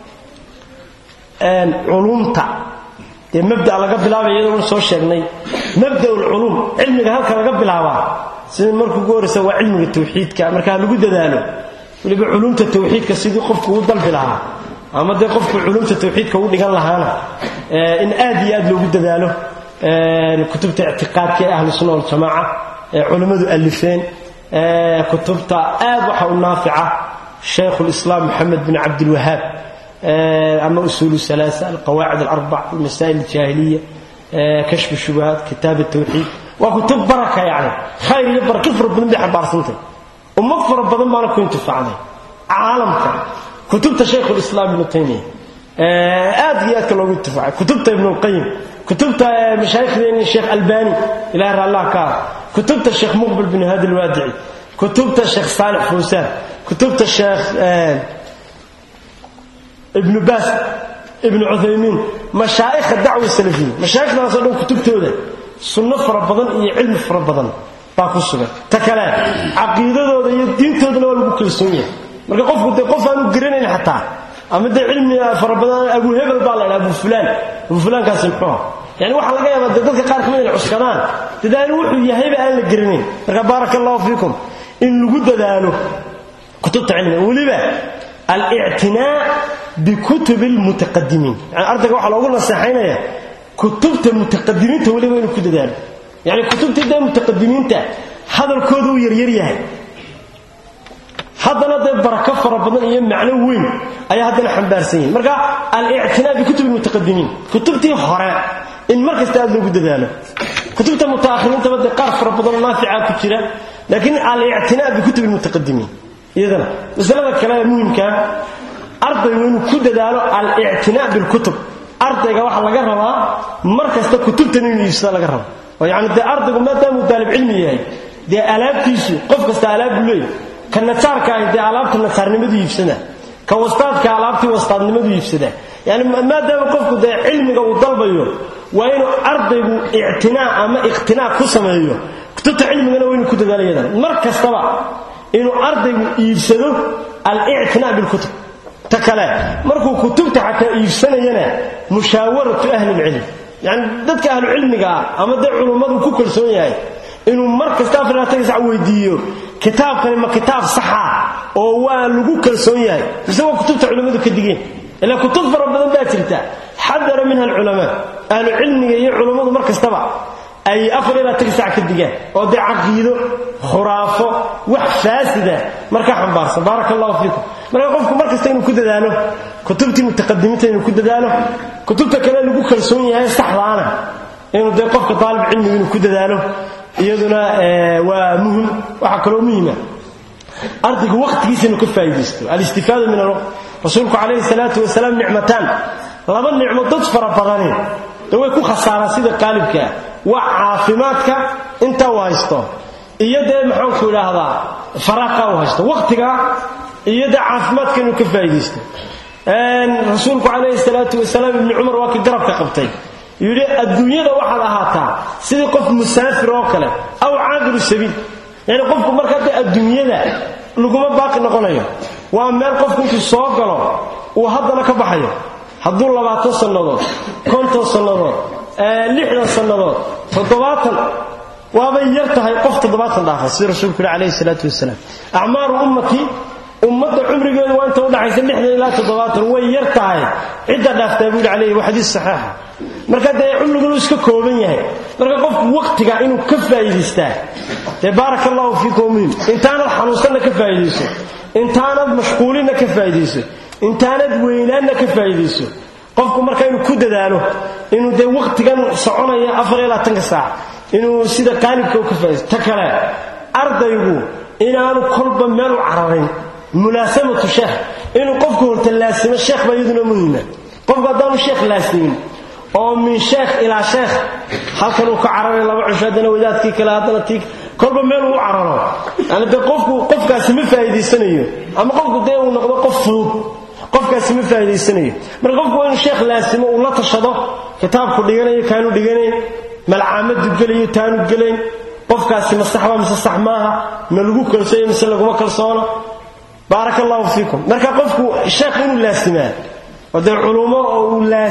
culumta dee mabda laga bilaabay iyadoo soo sheegnay mabda ulculuum cilmiga halka laga bilaabaa sida markuu ugu horreysa waa cilmiga tawxiidka markaa lagu dadaalo weliba culumta tawxiidka sidii qofku u dalbi lahaa ama dee qofku culumta tawxiidka u dhigan lahaana in aad iyo aad loogu dadaalo kutubta ictiqaadka ee ahlu sunna waljamaaca ee culammadu alifeen kutubta aad waxa u naafica shaykhu lislaam moxamed bin cabdilwahaab ama usuul alaasa alqawaacid alarbac almasaa'il aljaahiliya kashfu shubahaat kitaab tawxiid waa kutub baraka yani khayr iyo barako fara badan bay xambaarsantay ummad fara badan baana ku intifaacday caalamka kutubta shaykhu lislaam ibnu taymiya aad iyo aadka loogu intifaacay kutubta ibnulqayim kutubta mashaayikhdeeni sheekh albani ilahi raallah ka ah kutubta sheekh muqbil bin hadi alwaadici kutubta sheekh saalix fawsaan kutubta sheekh ibnu baas ibnu cuthaymiin mashaa'ikha dacwa salafiya mashaaikhdaasoo dhan kutubtooda sunno fara badan iyo cilmi fara badan baa ku sugan ta kale caqiidadooda iyo diintoodana waa lagu kalsoon yahay marka qofku dee qof aanu garanayn xataa ama dee cilmi fara badan abu hebel baa la dhaa abu fulaan abu fulaankaasi muxuuha yani waxaa laga yaabaa dee dadka qaar kamid inay cuskadaan dadaalo wuxuu yahayba aan la garanayn marka baaraka allahu fiikum in lagu dadaalo kutubta cilmiga weliba alictinaa bikutubi lmutaqadimiin yani ardayga waxaa loogu naseexaynaya kutubta mutaqadimiinta weliba inuu ku dadaalo yani kutubtii dee mutaqadimiinta hadalkooda uu yaryar yahay haddana dee barako fara badan iyo macno weyn ayaa haddana xambaarsan yihin marka alictinaa bikutubi lmutaqadimiin kutubtii hore in mar kasta aad loogu dadaalo kutubta mutaakhiriintaba dee qaar fara badanoo naafica ku jira laakiin alictinaa bikutubi lmutaqadimiin iyadana masalada kale ee muhimkaa ardaygu inuu ku dadaalo alictinaa bilkutub ardayga waxaa laga rabaa mar kasta kutubtan inuu iibsada laga raba oo yani dee ardaygu maadaamuu daalib cilmi yahay dee alaabtiisu qof kasta alaab buu leeyahy ka nasaarka ahi dee alaabta nasaarnimadu iibsada ka wastaadka alaabtii wastaadnimadu iibsada yani maadaama qofku dee cilmiga uu dalbayo waa inuu ardaygu ictinaa ama iqtinaa ku sameeyo kutubta cilmigana waa inuu ku dadaalo yadan mar kastaba inuu ardaygu iibsado alictinaa bilkutub ta kale markuu kutubta xataa iibsanayana mushaawaratu ahli lcilm yani dadka ahlucilmiga ah ama dee culummadu ku kalsoon yahay inuu mar kasta afarlaatan sac weydiiyo kitaabkani ma kitaab saxa oo waa lagu kalsoon yahay mise waa kutubta culimmadu ka digeen ilaa kutub fara badan baa jirta xadara minha alculamaa ahlu cilmiga iyo culummadu mar kastaba ay afar ilaa tan sac ka digaan oo dee caqiido khuraafo wax faasida markaa xambaarsan baaraka allahu fiikum marka qofku mar kasta inuu ku dadaalo kutubtii mutaqadimiinta inuu ku dadaalo kutubta kale lagu kalsoon yahay saxdaana inuu dee qofka daalib cilmiga inuu ku dadaalo iyaduna waa muhim waxaa kaloo muhima ardaygu waqtigiisa inuu ka faa'iidaysto alistifaada min alwaqt rasuulku calayhi salaatu wasalaam nicmataan laba nicmo dad fara badani dee way ku khasaaraan sida qaalibkaa waa caafimaadka inta uu haysto iyo dee maxaanku idhaahdaa faraaqa uu haysto waqtiga iyo dee caafimaadka inuu ka faa'iidaysto rasuulku calayhi salaatu wasalaam ibni cumar waa kii garabka qabtay yidhi adduunyada waxaad ahaataa sidii qof musaafir oo kale aw caaqilu sabiil yacni qofku markaa dee adduunyada laguma baaqi noqonayo waa meel qofku intuu soo galo uu haddana ka baxayo hadduu labaatan sannadood konton sannadood lixdan sannadood toddobaatan waabay yar tahay qof toddobaatan dhaafa sida rasuulku yihi calayhi salaatu wasalaam acmaaru ummatii ummadda cumrigeedu waa inta udhaxaysa lixdan ilaa toddobaatan way yar tahay cidda dhaaftaa buu yidhi calayhi waa xadiis saxiixa marka dee cumrigunu iska kooban yahay marka qofku waqtiga inuu ka faa'iidaystaa dee baaraka allahu fiikum muhim intaanad xanuunsanna ka faa'iidayso intaanad mashquulinna ka faa'iidayso intaanad weynaanna ka faa'iidayso qofku marka inuu ku dadaalo inuu dee waqtigan soconaya afar iyo labaatanka saac inuu sida qaalibka u ka faa'iidaysto ta kale ardaygu inaanu kolba meel u cararin mulaasamatu sheekh inuu qofku horta laasimo sheekh baa iyaduna muhima qofku haddaanu sheekh laasimin oo min sheekh ilaa sheekh halkan uu ka cararay laba cisho haddana wadaadkii kale haddana tii kolba meel uu cararo yani dee qofku qofkaasi ma faa'iidaysanayo ama qofku dee uu noqdo qof fudud qofkaasi ma faa'iidaysanayo marka qofku waa inuu sheekh laasimo uu la tashado kitaabku dhiganayo kaanu dhiganayn malcaamadu gelayo taanu gelayn qofkaasi ma sax waa mise sax maaha ma lagu kalsooyo mise laguma kalsoono baaraka allahu fiikum marka qofku sheekh inuu laasimaa oo dee culumo oo uu